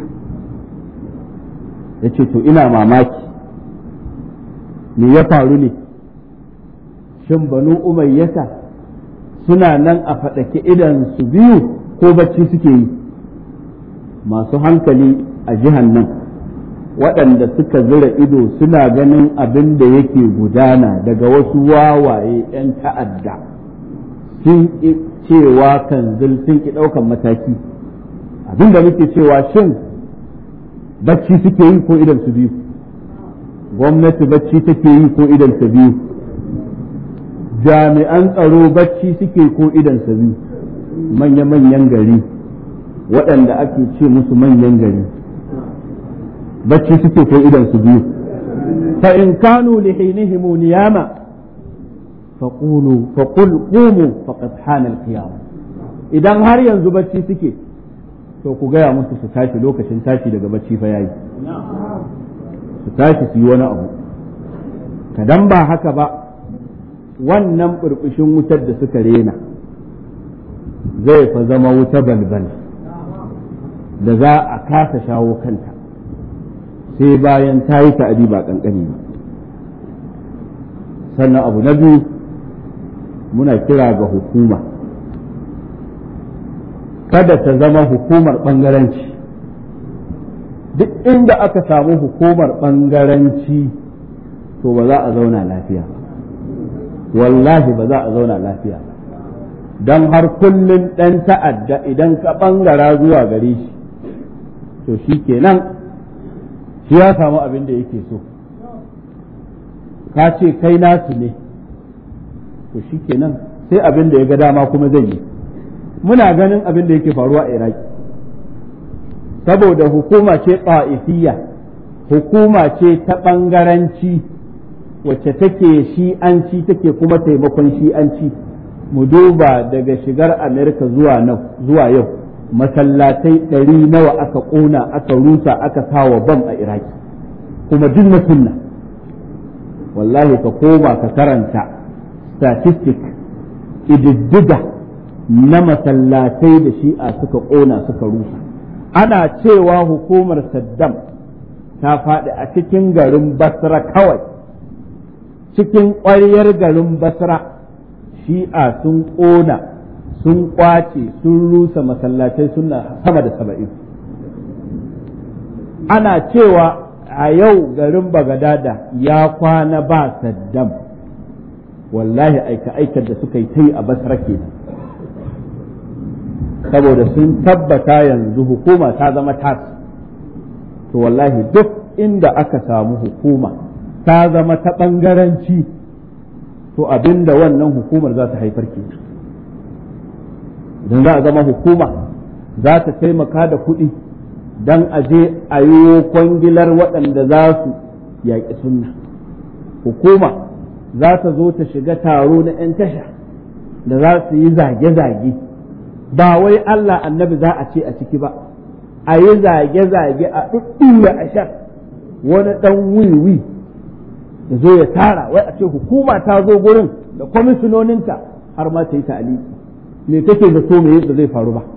ya ce to ina mamaki me ya faru ne shin banu umayyata suna nan a faɗake idan su biyu ko bacci suke yi masu hankali a jihan nan waɗanda suka zira ido suna ganin abin da yake gudana daga wasu wawaye 'yan ta'adda sun ƙi cewa kan sun ƙi ɗaukan mataki abin da muke cewa shin bacci suke yi ko idan su biyu gwamnati bacci take yi ko idan su biyu jami'an tsaro bacci suke ko idan su biyu manya-manyan gari waɗanda ake ce musu manyan gari bacci suke ko idan su biyu fa in kanu li hinihim niyama faqulu faqul qumu faqad hana al-qiyam idan har yanzu bacci suke to ku gaya musu su tashi lokacin tashi daga bacci fa yayi su tashi su yi wani abu kadan ba haka ba wannan burbushin wutar da suka rena zai fa zama wuta balbal da za a kasa shawo kanta sai bayan ta yi ta'adi ba kankani ba sannan abu na biyu muna kira ga hukuma kada ta zama hukumar ɓangaranci duk inda aka samu hukumar ɓangaranci to ba za a zauna lafiya ba wallahi ba za a zauna lafiya ba don har kullum ɗan ta'adda idan ka ɓangara zuwa gare shi to shi kenan shi ya samu abin da yake so ka ce kai nasu ne to shi kenan sai abin da ya ga dama kuma zai yi muna ganin abin da yake faruwa a iraki saboda hukuma ce ta'ifiyya hukuma ce ta ɓangaranci wacce take shi'anci take kuma taimakon shi'anci mu duba daga shigar amerika zuwa nan zuwa yau masallatai ɗari nawa aka ƙona aka rusa aka sawa bam a iraki kuma duk na sunna wallahi ka koma ka karanta statistic ididdiga na masallatai da shi'a suka ƙona suka rusa ana cewa hukumar saddam ta faɗi a cikin garin basra kawai cikin ƙwaryar garin basra shi'a sun ƙona sun ƙwace sun rusa masallatai suna sama da saba'in ana cewa a yau garin bagadada ya kwana ba saddam wallahi aika-aikar da suka yi ta yi a basra kenan saboda sun tabbata yanzu hukuma ta zama tas to wallahi duk inda aka samu hukuma ta zama ta ɓangaranci to abinda wannan hukumar za ta haifar ke idan za a zama hukuma za ta taimaka da kuɗi don a je a yi kwangilar waɗanda za su yaƙi sunna hukuma za ta zo ta shiga taro na 'yan tasha da za su yi zage-zage ba wai Allah annabi za a ce a ciki ba a yi zage-zage a ɗuɗɗuya a shan wani ɗan wiwi ya zo ya tara wai a ce hukuma ta zo gurin da kwamishinoninta har ma ta yi ta'aliki me kake da so me yadda zai faru ba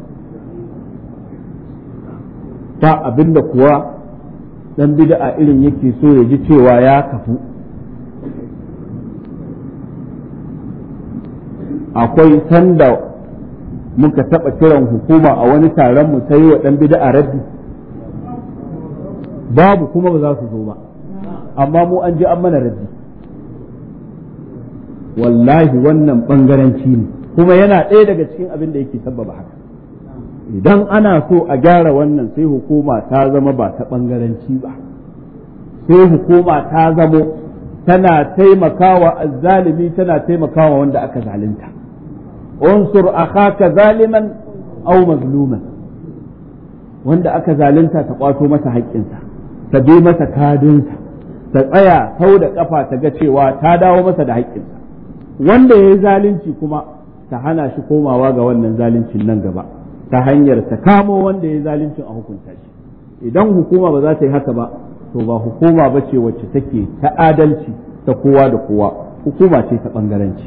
ba abinda kuwa dan bid'a irin yake so ya ji cewa ya kafu akwai sanda muka taɓa kiran hukuma a wani taron mu ta yi wa ɗan bid'a raddi babu kuma ba za su zo ba amma mu an ji an mana raddi wallahi wannan ɓangaranci ne kuma yana ɗaya daga cikin abin da yake sabbaba haka idan ana so a gyara wannan sai hukuma ta zama ba ta ɓangaranci ba sai hukuma ta zamo tana taimakawa azzalimi tana taimakawa wanda aka zalunta unsur akhaka zaliman aw mazluman wanda aka zalunta ta kwato masa haƙƙinsa ta bi masa kadinsa ta tsaya sau da ƙafa ta ga cewa ta dawo masa da haƙƙinsa wanda ya yi zalunci kuma ta hana shi komawa ga wannan zaluncin nan gaba ta hanyar ta kamo wanda ya yi zaluncin a hukunta shi idan hukuma ba za ta yi haka ba to ba hukuma ba ce wacce take ta adalci ta kowa da kowa hukuma ce ta ɓangaranci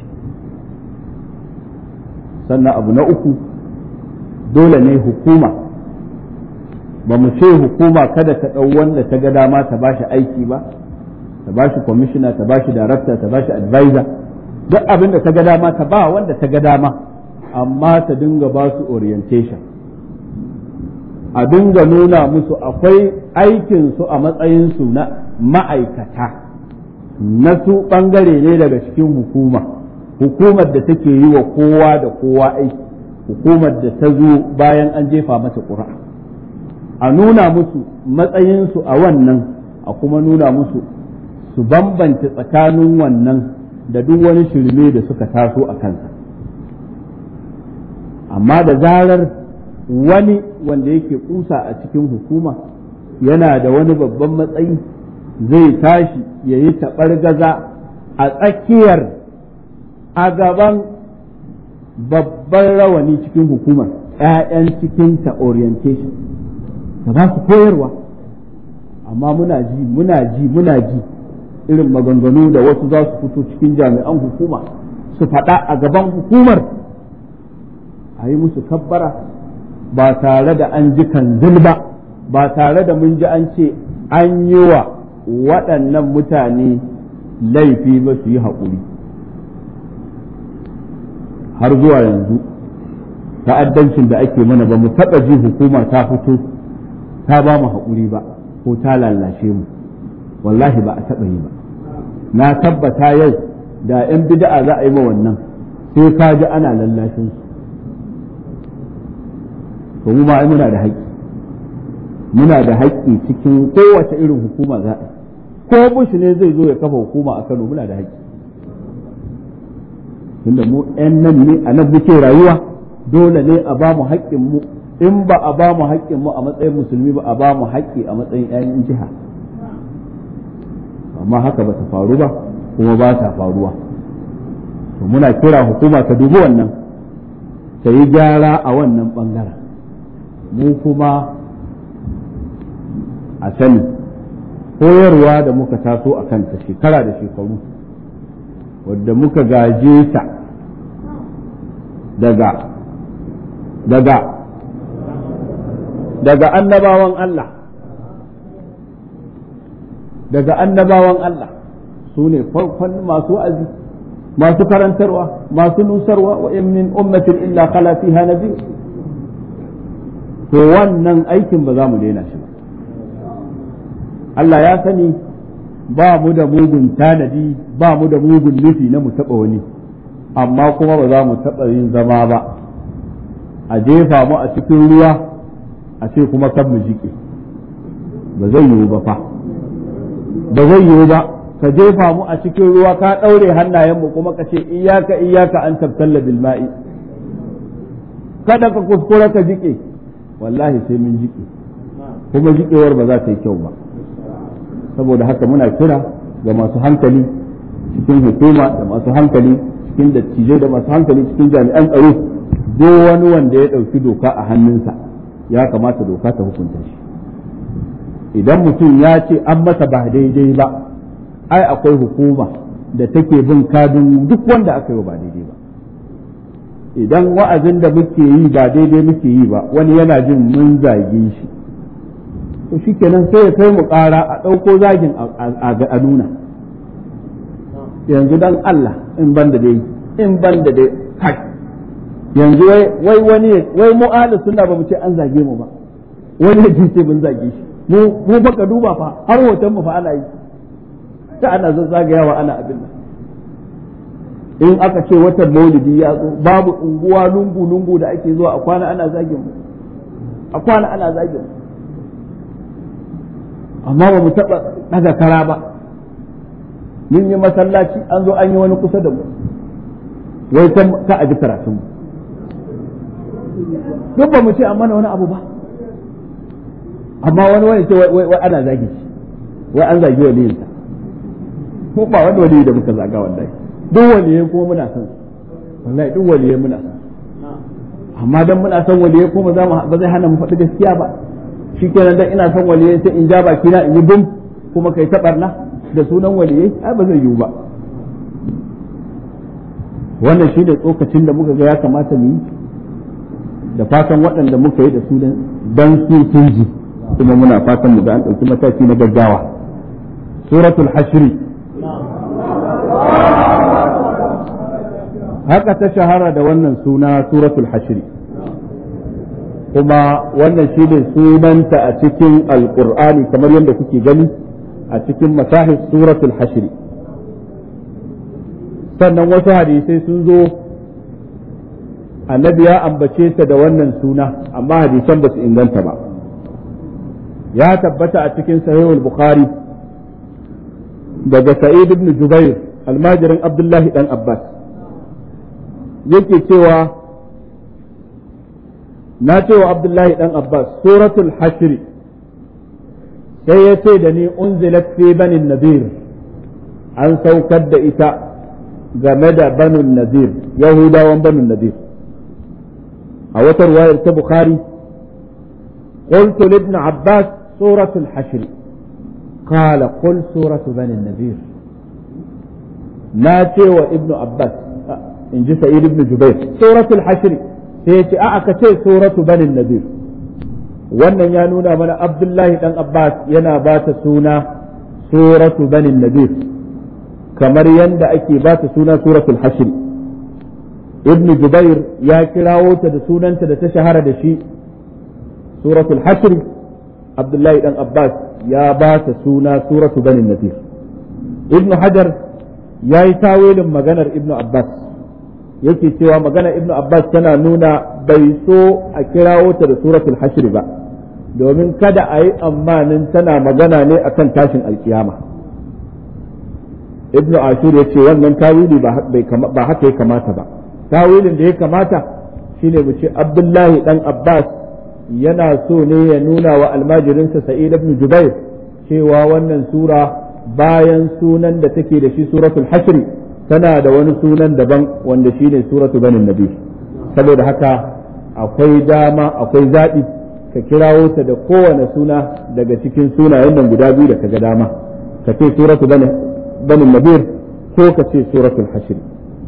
sannan abu na uku dole ne hukuma ba mu ce hukuma kada ta ɗau wanda ta ga dama ta bashi aiki ba ta bashi kwamishina ta bashi darakta ta bashi advisor duk abin da ta ga dama ta ba wanda ta ga dama amma ta dinga ba su orientation a dinga nuna musu akwai aikinsu a matsayinsu na ma'aikata na su ɓangare ne daga cikin hukuma hukumar da take yi wa kowa da kowa aiki hukumar da ta zo bayan an jefa mata ƙura a nuna musu matsayinsu a wannan a kuma nuna musu su bambanta tsakanin wannan da duk wani shirme da suka taso a kansa amma da zarar wani wanda yake kusa a cikin hukuma yana da wani babban matsayi zai tashi ya yi gaza a tsakiyar a gaban babban rawani cikin hukumar 'ya'yan cikinta orientation da ba su koyarwa amma muna ji muna ji muna ji irin maganganu da wasu za su fito cikin jami'an hukuma su faɗa a gaban hukumar a yi musu kabbara ba tare da an ji kanzil ba ba tare da mun ji an ce an yi wa waɗannan mutane laifi ba su yi haƙuri har zuwa yanzu ta'addancin da ake mana ba mu taɓa ji hukuma ta fito ta ba mu haƙuri ba ko ta lallashe mu wallahi ba a taɓa yi ba na tabbata yau da 'yan bid'a za a yi ma wannan sai ka ji ana lallashin su to mu ma muna da haƙƙi muna da haƙƙi cikin kowace irin hukuma za a ko bush ne zai zo ya kafa hukuma a Kano muna da haƙƙi tunda mu 'yan nan ne a nan muke rayuwa dole ne a ba mu haƙƙin mu in ba a ba mu haƙƙin mu a matsayin musulmi ba a ba mu haƙƙi a matsayin 'yan jiha amma haka ba ta faru ba kuma ba ta faruwa to muna kira hukuma ta dubi wannan ta yi gyara a wannan bangaren mu kuma a sani koyarwa da muka taso a kanta shekara da shekaru wadda muka gaje ta daga daga daga annabawan Allah daga annabawan Allah su ne farkon masu azi masu karantarwa masu nusarwa wa in min ummatin illa khala fiha nabiy to wannan aikin ba za mu daina shi ba Allah ya sani ba mu da mugun tanadi ba mu da mugun nufi na mu taɓa wani amma kuma ba za mu taɓa yin zama ba a jefa mu a cikin ruwa a ce kuma kan mu jike ba zai yiwu ba fa ba zai yiwu ba ka jefa mu a cikin ruwa ka ɗaure hannayenmu kuma ka ce iyaka iyaka an tabtalla bil ma'i kada ka kuskura ka jike wallahi sai mun jike kuma jikewar ba za ta yi kyau ba saboda haka muna kira ga masu hankali cikin hukuma da masu hankali cikin dattijai da masu hankali cikin jami'an tsaro duk wani wanda ya ɗauki doka a hannunsa ya kamata doka ta hukunta shi idan mutum ya ce an masa ba daidai ba ai akwai hukuma da take bin kadin duk wanda aka yi ba daidai ba idan wa'azin da muke yi ba daidai muke yi ba wani yana jin mun zage shi to shikenan sai ya kai mu ƙara a ɗauko zagin a nuna yanzu dan Allah in ban da dai in ban da dai kai yanzu wai wani wai mu ahli sunna ba mu ce an zage mu ba wani ya ce mun zage shi mu mu baka duba fa har hoton mu fa ana yi ta ana zagayawa ana abin nan in aka ce watan maulidi ya zo babu unguwa lungu lungu da ake zuwa a kwana ana zagin mu a kwana ana zagin mu amma ba mu taɓa ɗaga kara ba mun yi masallaci an zo an yi wani kusa da mu wai ka a ji karatun mu duk ba mu ce an mana wani abu ba amma wani wani ce wai ana zagi shi wai an zagi waliyinsa ko ba wani waliyi da muka zaga wallahi duk waliyai kuma muna son wallahi duk waliyai muna son amma dan muna son waliyai kuma za mu ba zai hana mu faɗi gaskiya ba shikenan dan ina son waliyai sai in ja baki na in yi bum kuma kai ta barna da sunan waliyai ai ba zai yiwu ba wannan shi da tsokacin da muka ga ya kamata mu yi da fatan waɗanda muka yi da su dan su sun ji kuma muna fatan mu ga an ɗauki mataki na gaggawa suratul hashri haka ta shahara da wannan suna suratul hashri kuma wannan shi ne sunanta a cikin alkur'ani kamar yadda kuke gani a cikin masahis suratul hashri sannan wasu hadisai sun zo annabi ya ambace ta da wannan suna amma hadisan ba su inganta ba ya tabbata a cikin sahihul bukhari daga sa'id ibn jubair almajirin abdullahi dan abbas yake cewa na cewa abdullahi dan abbas suratul hashri sai ya ce da ni unzilat fi banin nadir an saukar da ita game da banin nadir yahudawan banin nadir a wata ruwayar ta bukhari قلت لابن عباس سورة الحشر قال قل سورة بني النذير ناتي وابن عباس إن جي سعيد بن جبير سورة الحشر سيتي أعكتي سورة بني النذير wannan ya nuna mana abdullahi dan abbas yana ba ta suna suratu banin nadir kamar yadda ake ba ta suna suratul hashr ibnu jubair ya kirawo ta da sunanta da ta shahara da shi suratul hashr abdullahi dan abbas ya ba ta suna suratu banin nadir ibnu hajar ya yi tawilin maganar ibnu abbas yake cewa maganar ibnu abbas tana nuna bai so a kirawo ta da suratul hashr ba domin kada a yi amanin tana magana ne akan tashin alkiyama ibnu ashur ya ce wannan tawili ba haka ya kamata ba tawilin da ya kamata shine mu ce abdullahi dan abbas yana so ne ya nuna wa almajirinsa sa'id ibn jubair cewa wannan sura bayan sunan da take da shi suratul hashr tana da wani sunan daban wanda shine suratu banin nabi saboda haka akwai dama akwai zaɓi ka kirawo ta da kowane suna daga cikin sunayen nan guda biyu da kaga dama ka ce suratu bani nadir ko ka ce suratul hashri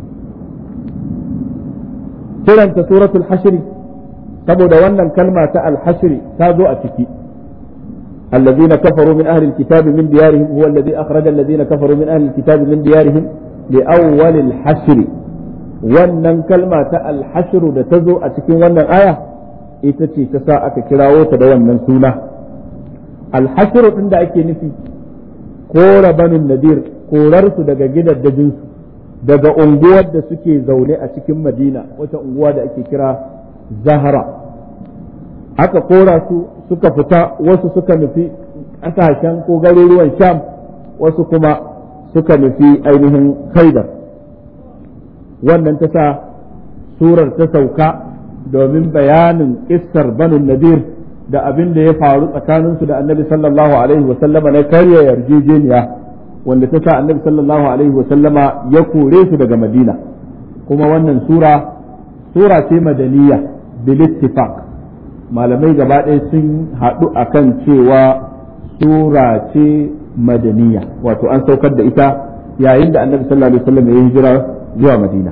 kiranta suratul hashri saboda wannan kalma ta al-hashri ta zo a ciki الذين كفروا من أهل الكتاب من ديارهم هو الذي أخرج الذين كفروا من أهل الكتاب من ديارهم لأول الحشر wannan kalma ta alhashiru da ta zo a cikin wannan aya ita ce ta sa aka kirawo ta da wannan suna alhashiru ɗin da ake nufi kora banin nadir korarsu daga gidaddajinsu daga unguwar da suke zaune a cikin madina wata unguwa da ake kira zahara aka kora su suka fita wasu suka nufi ƙasashen ko garuruwan sham wasu kuma suka nufi ainihin khaidar wannan ta sa surar ta sauka domin bayanin kissar banin nadir da abin da ya faru tsakaninsu da annabi sallallahu alaihi wasallama na karya yarjejeniya wanda ta sa annabi sallallahu alaihi wasallama ya kore su daga madina kuma wannan sura sura ce madaniya bil ittifaq malamai gaba ɗaya sun haɗu akan cewa sura ce madaniya wato an saukar da ita yayin da annabi sallallahu alaihi wasallam ya hijira zuwa madina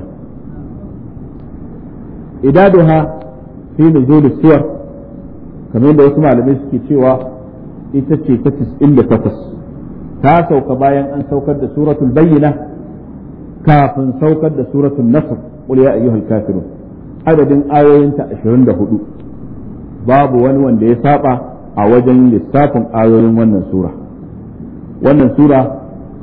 idaduha fi nuzul suwar kamar da wasu malamai suke cewa ita ce ta 98 ta sauka bayan an saukar da suratul bayyina kafin saukar da suratul nasr qul ya ayyuhal kafirun adadin ayoyinta 24 babu wani wanda ya saba a wajen lissafin ayoyin wannan sura wannan sura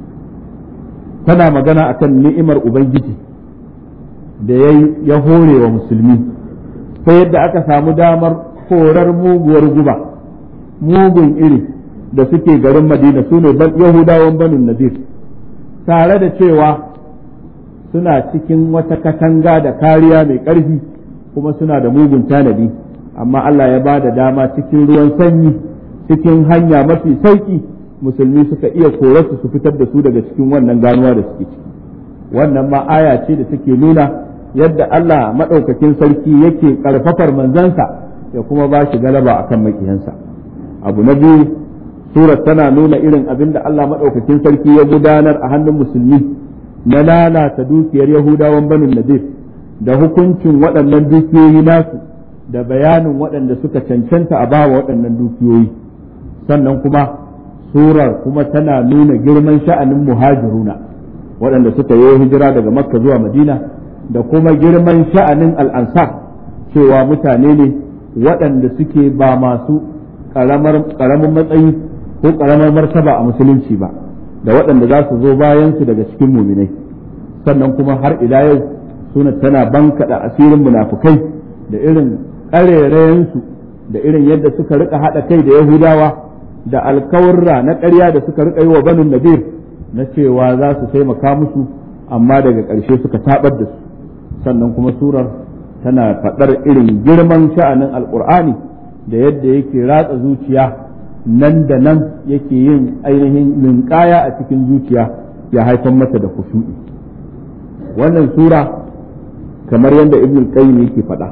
tana magana akan ni'imar ubangiji da ya hore wa musulmi ta yadda aka samu damar horar muguwar guba mugun iri da suke garin madina su ne yahudawan banin nadir tare da cewa suna cikin wata katanga da kariya mai ƙarfi kuma suna da mugun tanadi amma Allah ya ba da dama cikin ruwan sanyi cikin hanya mafi sauki musulmi suka iya korarsu su fitar da su daga cikin wannan ganuwa da suke ciki wannan ma aya ce da take nuna yadda Allah maɗaukakin sarki yake ƙarfafar manzansa ya kuma ba shi galaba akan makiyansa abu na biyu surat tana nuna irin abin da Allah maɗaukakin sarki ya gudanar a hannun musulmi na lalata dukiyar yahudawan banin nadir da hukuncin waɗannan dukiyoyi nasu da bayanin waɗanda suka cancanta a bawa waɗannan dukiyoyi sannan kuma surar kuma tana nuna girman sha'anin muhajiruna waɗanda suka yi hijira daga makka zuwa madina da kuma girman sha'anin al'ansar cewa mutane ne waɗanda suke ba masu ƙaramin matsayi ko ƙaramar martaba a musulunci ba da waɗanda za su zo bayansu daga cikin muminai sannan kuma har ila yau suna tana bankaɗa asirin munafukai da irin ƙarerayensu da irin yadda suka rika haɗa kai da yahudawa da alkawarra na ƙarya da suka rika yi wa banin nadir na cewa za su taimaka musu amma daga ƙarshe suka tabar da su sannan kuma surar tana faɗar irin girman sha'anin alƙur'ani da yadda yake ratsa zuciya nan da nan yake yin ainihin ninkaya a cikin zuciya ya haifar mata da kushu'i wannan sura kamar yadda ibn qayyim yake faɗa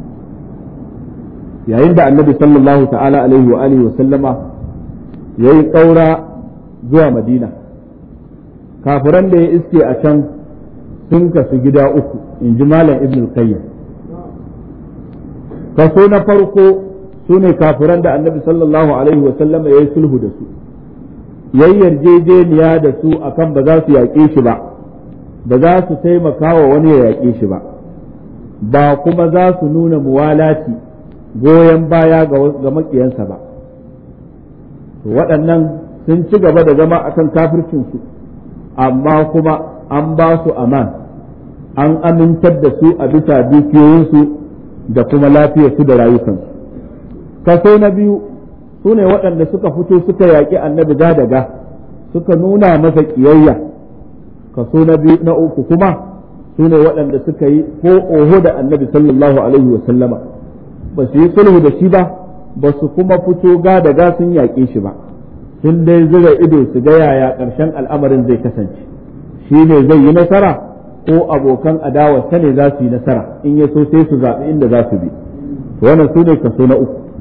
yayin da annabi sallallahu ta'ala alaihi wa alihi wa sallama yayi ƙaura zuwa madina kafiran da ya iske a can sun kasu gida uku in ji malam ibn qayyim kaso na farko su ne kafiran da annabi sallallahu alaihi wa sallama ya yi sulhu da su yayi yarjejeniya da su akan ba za su yaƙe shi ba ba za su taimaka wa wani ya yaƙe shi ba ba kuma za su nuna muwalati goyon baya ga maƙiyansa ba waɗannan sun ci gaba da zama akan kafircinsu amma kuma an ba su aman an amintar da su a bisa dukiyoyinsu da kuma lafiyarsu da rayukansu kaso na biyu su ne waɗanda suka fito suka yaƙi annabi ga daga suka nuna masa ƙiyayya kaso na biyu na uku kuma su ne waɗanda suka yi ko oho da annabi sallallahu alaihi wasallama ba su yi sulhu da shi ba ba su kuma fito ga daga sun yaƙe shi ba sun dai zura ido su ga yaya ƙarshen al'amarin zai kasance shi ne zai yi nasara ko abokan adawarsa ne za su yi nasara in ya so sai su zaɓi inda za su bi wannan su ne kaso na uku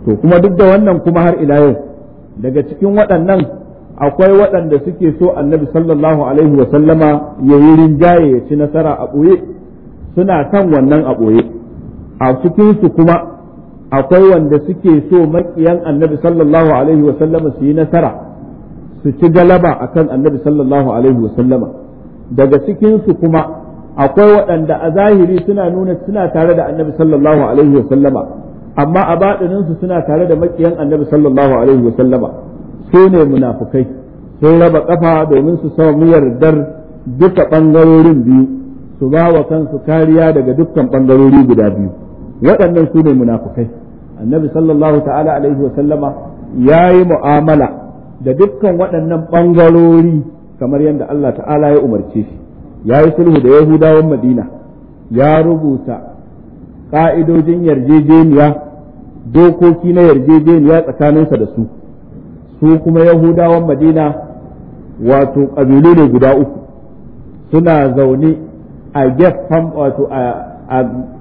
to kuma duk da wannan kuma har ila yau daga cikin waɗannan akwai waɗanda suke so annabi sallallahu alaihi wa sallama ya yi rinjaye ya ci nasara a ɓoye suna kan wannan a ɓoye a cikinsu kuma akwai wanda suke so maƙiyan annabi sallallahu alaihi wa sallama su yi nasara su ci galaba akan annabi sallallahu alaihi wa sallama daga cikinsu kuma akwai waɗanda a zahiri suna nuna suna tare da annabi sallallahu alaihi wa sallama amma a baɗininsu suna tare da maƙiyan annabi sallallahu alaihi wa sallama su ne munafukai sun raba kafa domin su samu yardar duka ɓangarorin biyu su ba wa kansu kariya daga dukkan ɓangarori guda biyu waɗannan su ne munafukai annabi sallallahu ta'ala alaihi wasallama ya yi mu'amala da dukkan waɗannan ɓangarori kamar yadda Allah ta'ala ya umarce shi ya yi sulhu da yahudawan madina ya rubuta ƙa'idojin yarjejeniya dokoki na yarjejeniya tsakaninsa da su su kuma yahudawan madina wato ƙabilu ne guda uku suna zaune a gefen wato a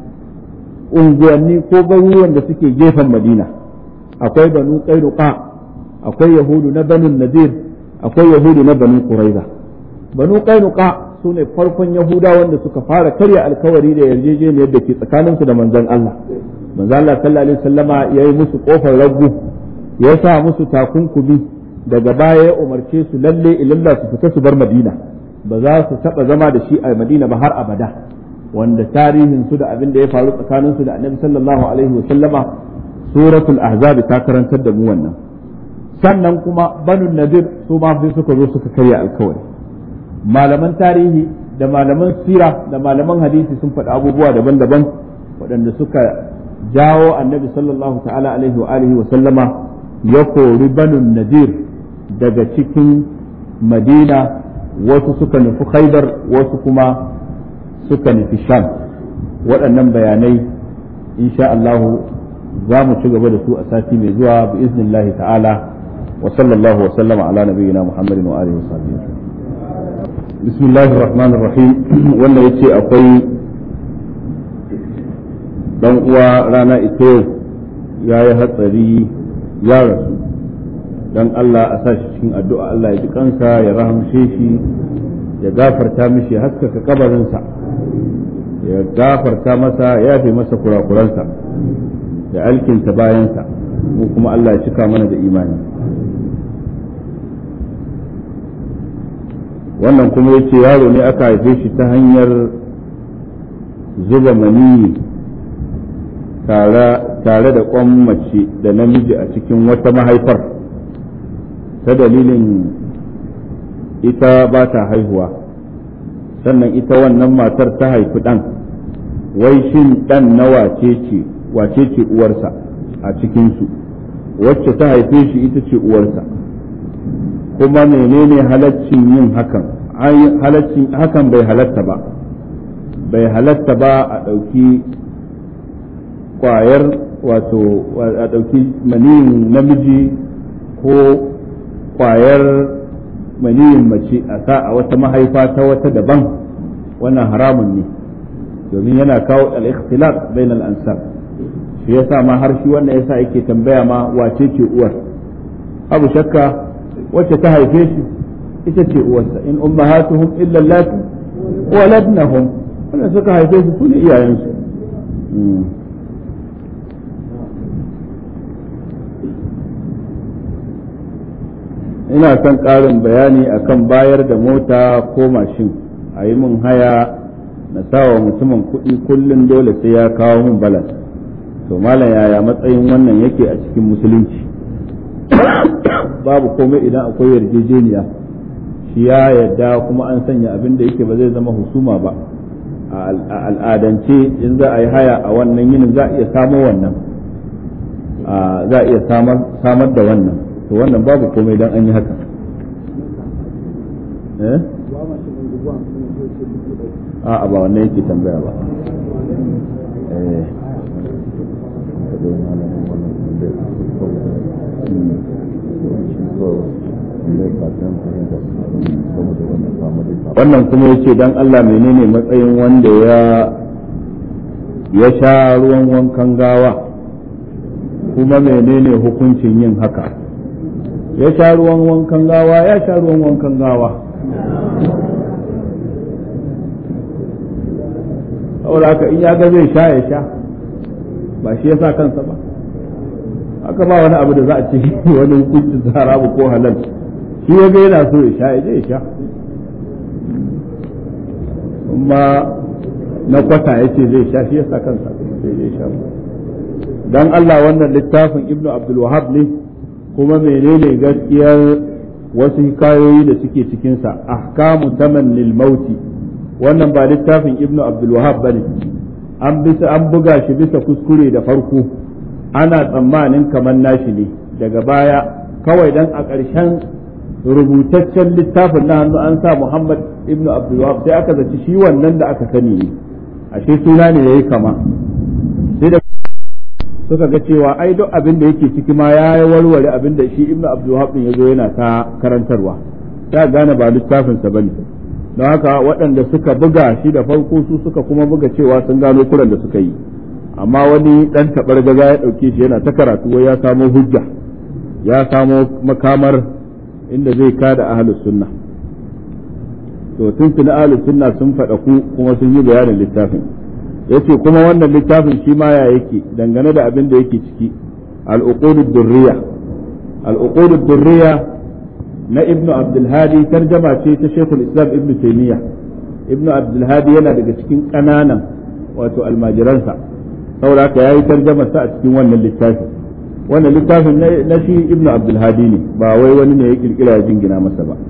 unguwanni ko garuruwan da suke gefen madina akwai banu qainuqa akwai yahudu na banu nadir akwai yahudu na banu quraiza banu qainuqa su ne farkon yahudawan da suka fara karya alkawari da yarjejeniyar da ke tsakaninsu da manzon Allah manzon Allah sallallahu alaihi wasallama yayi musu kofar ragu ya sa musu takunkumi daga baya ya umarce su lalle ilalla su fita su bar madina ba za su taba zama da shi a madina ba har abada wanda tarihin su da abin da ya faru tsakanin su da annabi sallallahu alaihi wa sallama suratul ahzab ta karantar da mu wannan sannan kuma banu nadir su ma sai suka zo suka karya alkawari malaman tarihi da malaman sira da malaman hadisi sun faɗi abubuwa daban-daban waɗanda suka jawo annabi sallallahu ta'ala alaihi wa alihi wa sallama ya kori banun nadir daga cikin madina wasu suka nufi khaibar wasu kuma suka nufi sham waɗannan bayanai insha Allah za mu ci gaba da su a sati mai zuwa bi iznillahi ta'ala wa sallallahu wa sallama ala nabiyyina muhammadin wa alihi wa sahbihi bismillahir rahmanir rahim wannan yace akwai dan uwa rana ita ya yi hatsari ya rasu dan Allah a sa shi cikin addu'a Allah ya ji kansa ya rahamshe shi ya gafarta mishi haskaka kabarinsa ya gafarta masa ya fi masa kurakuransa ya alkinta bayansa mu kuma Allah ya cika mana da imani wannan kuma yace yaro ne aka haife shi ta hanyar zuba maniyi tare da kwan mace da namiji a cikin wata mahaifar ta dalilin ita ba ta haihuwa sannan ita wannan matar ta haifi ɗan wai shin ɗan na wace ce wace ce uwarsa a cikinsu wacce ta haife shi ita ce uwarsa kuma menene halaccin yin hakan halaccin hakan bai halatta ba bai halatta ba a ɗauki kwayar wato a ɗauki maniyin namiji ko kwayar maniyin mace a sa a wata mahaifa ta wata daban wannan haramun ne domin yana kawo al-ikhtilaf bain al-ansab shi yasa ma har shi wannan yasa yake tambaya ma wace ce uwar abu shakka wacce ta haife shi ita ce uwarsa in ummahatuhum illa allati waladnahum wannan suka haife su su ne iyayensu ina son ƙarin bayani akan bayar da mota ko mashin a yi min haya na sawa mutumin kuɗi kullum dole sai ya kawo min balas to malam yaya matsayin wannan yake a cikin musulunci babu komai idan akwai yarjejeniya shi ya yarda kuma an sanya abin da yake ba zai zama husuma ba a al'adance in za a yi haya a wannan yinin za a iya samo wannan za a iya samar da wannan to wannan babu komai dan an yi haka eh a ba wannan yake tambaya ba eh wannan kuma yace dan Allah menene matsayin wanda ya ya sha ruwan wankan gawa kuma menene hukuncin yin haka ya sha ruwan wankan gawa ya sha ruwan wankan gawa saboda haka in ya ga zai sha ya sha ba shi ya sa kansa ba haka ba wani abu da za a ce wani hukuncin haramu ko halal shi ya ga yana so ya sha ya je ya sha amma na kwata ya ce zai sha shi ya sa kansa sai zai sha dan Allah wannan littafin Ibn Abdul Wahab ne kuma menene gaskiyar wasu hikayoyi da suke cikinsa ahkamu tamannil mauti wannan ba littafin Ibn Abdul Wahab bane an bisa an buga shi bisa kuskure da farko ana tsammanin kamar nashi ne daga baya kawai dan a ƙarshen rubutaccen littafin na hannu an sa Muhammad Ibn Abdul Wahab sai aka zaci shi wannan da aka sani ne ashe suna ne yayi kama sai da suka ga cewa ai duk abin da yake ciki ma ya warware abin da shi ibnu abdul wahab din yazo yana ta karantarwa ta gane ba littafin sa bane don haka waɗanda suka buga shi da farko su suka kuma buga cewa sun gano kuran da suka yi amma wani dan tabar gaza ya dauke shi yana ta karatu wai ya samo hujja ya samo makamar inda zai kada ahlus sunna to tun tuni ahlus sunna sun faɗa ku kuma sun yi bayanin littafin yace kuma wannan littafin shi ma ya yake dangane da abin da yake ciki al-uqudud durriya al-uqudud durriya na ibn abdul hadi tarjama ce ta shaykhul islam ibn taymiya ibn abdul hadi yana daga cikin kananan wato almajiransa saboda haka yayi tarjama sa a cikin wannan littafin wannan littafin na shi ibn abdul hadi ne ba wai wani ne ya kirkira ya jingina masa ba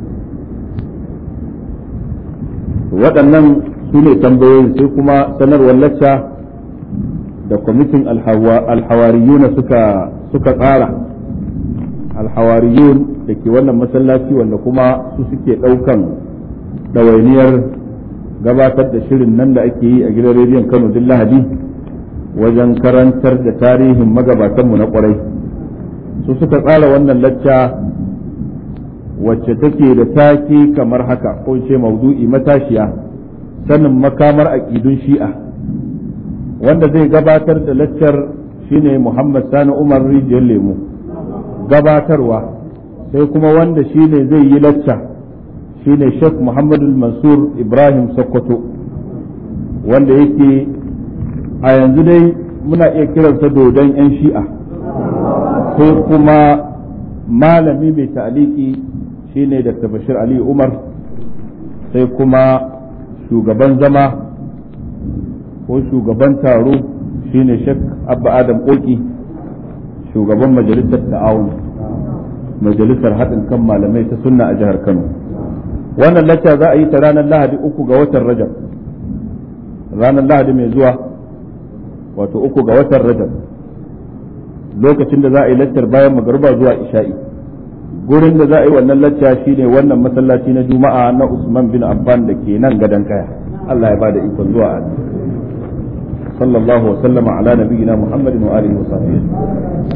waɗannan su ne tambayoyin sai kuma sanarwar lacca da kwamitin alhawariyuna suka suka tsara alhawariyun da ke wannan masallaci wanda kuma su suke ɗaukan ɗawainiyar gabatar da shirin nan da ake yi a gidan rediyon kano duk lahadi wajen karantar da tarihin magabatanmu na ƙwarai su suka tsara wannan lacca wacce take da take kamar haka ko ce maudu'i matashiya sanin makamar aƙidun shi'a wanda zai gabatar da laccar shine Muhammad Sani Umar Rijiyar Lemu gabatarwa sai kuma wanda shine zai yi lacca shine Sheikh Muhammadu Mansur Ibrahim Sokoto wanda yake a yanzu dai muna iya kiransa dodon 'yan shi'a sai kuma malami mai ta'aliki shine Dr. Bashir Ali Umar sai kuma shugaban zama ko shugaban taro shine Sheikh Abba Adam Koki shugaban majalisar ta'awun majalisar haɗin kan malamai ta sunna a jihar Kano wannan lacca za a yi ta ranar Lahadi uku ga watan Rajab ranar Lahadi mai zuwa wato uku ga watan Rajab lokacin da za a yi laccar bayan magariba zuwa isha'i gurin da za a yi wannan lacca shine wannan masallaci na juma'a na Usman bin Affan da ke nan gadon kaya Allah ya bada ikon zuwa sallallahu wa sallama ala nabiyyina Muhammadin wa alihi wa sahbihi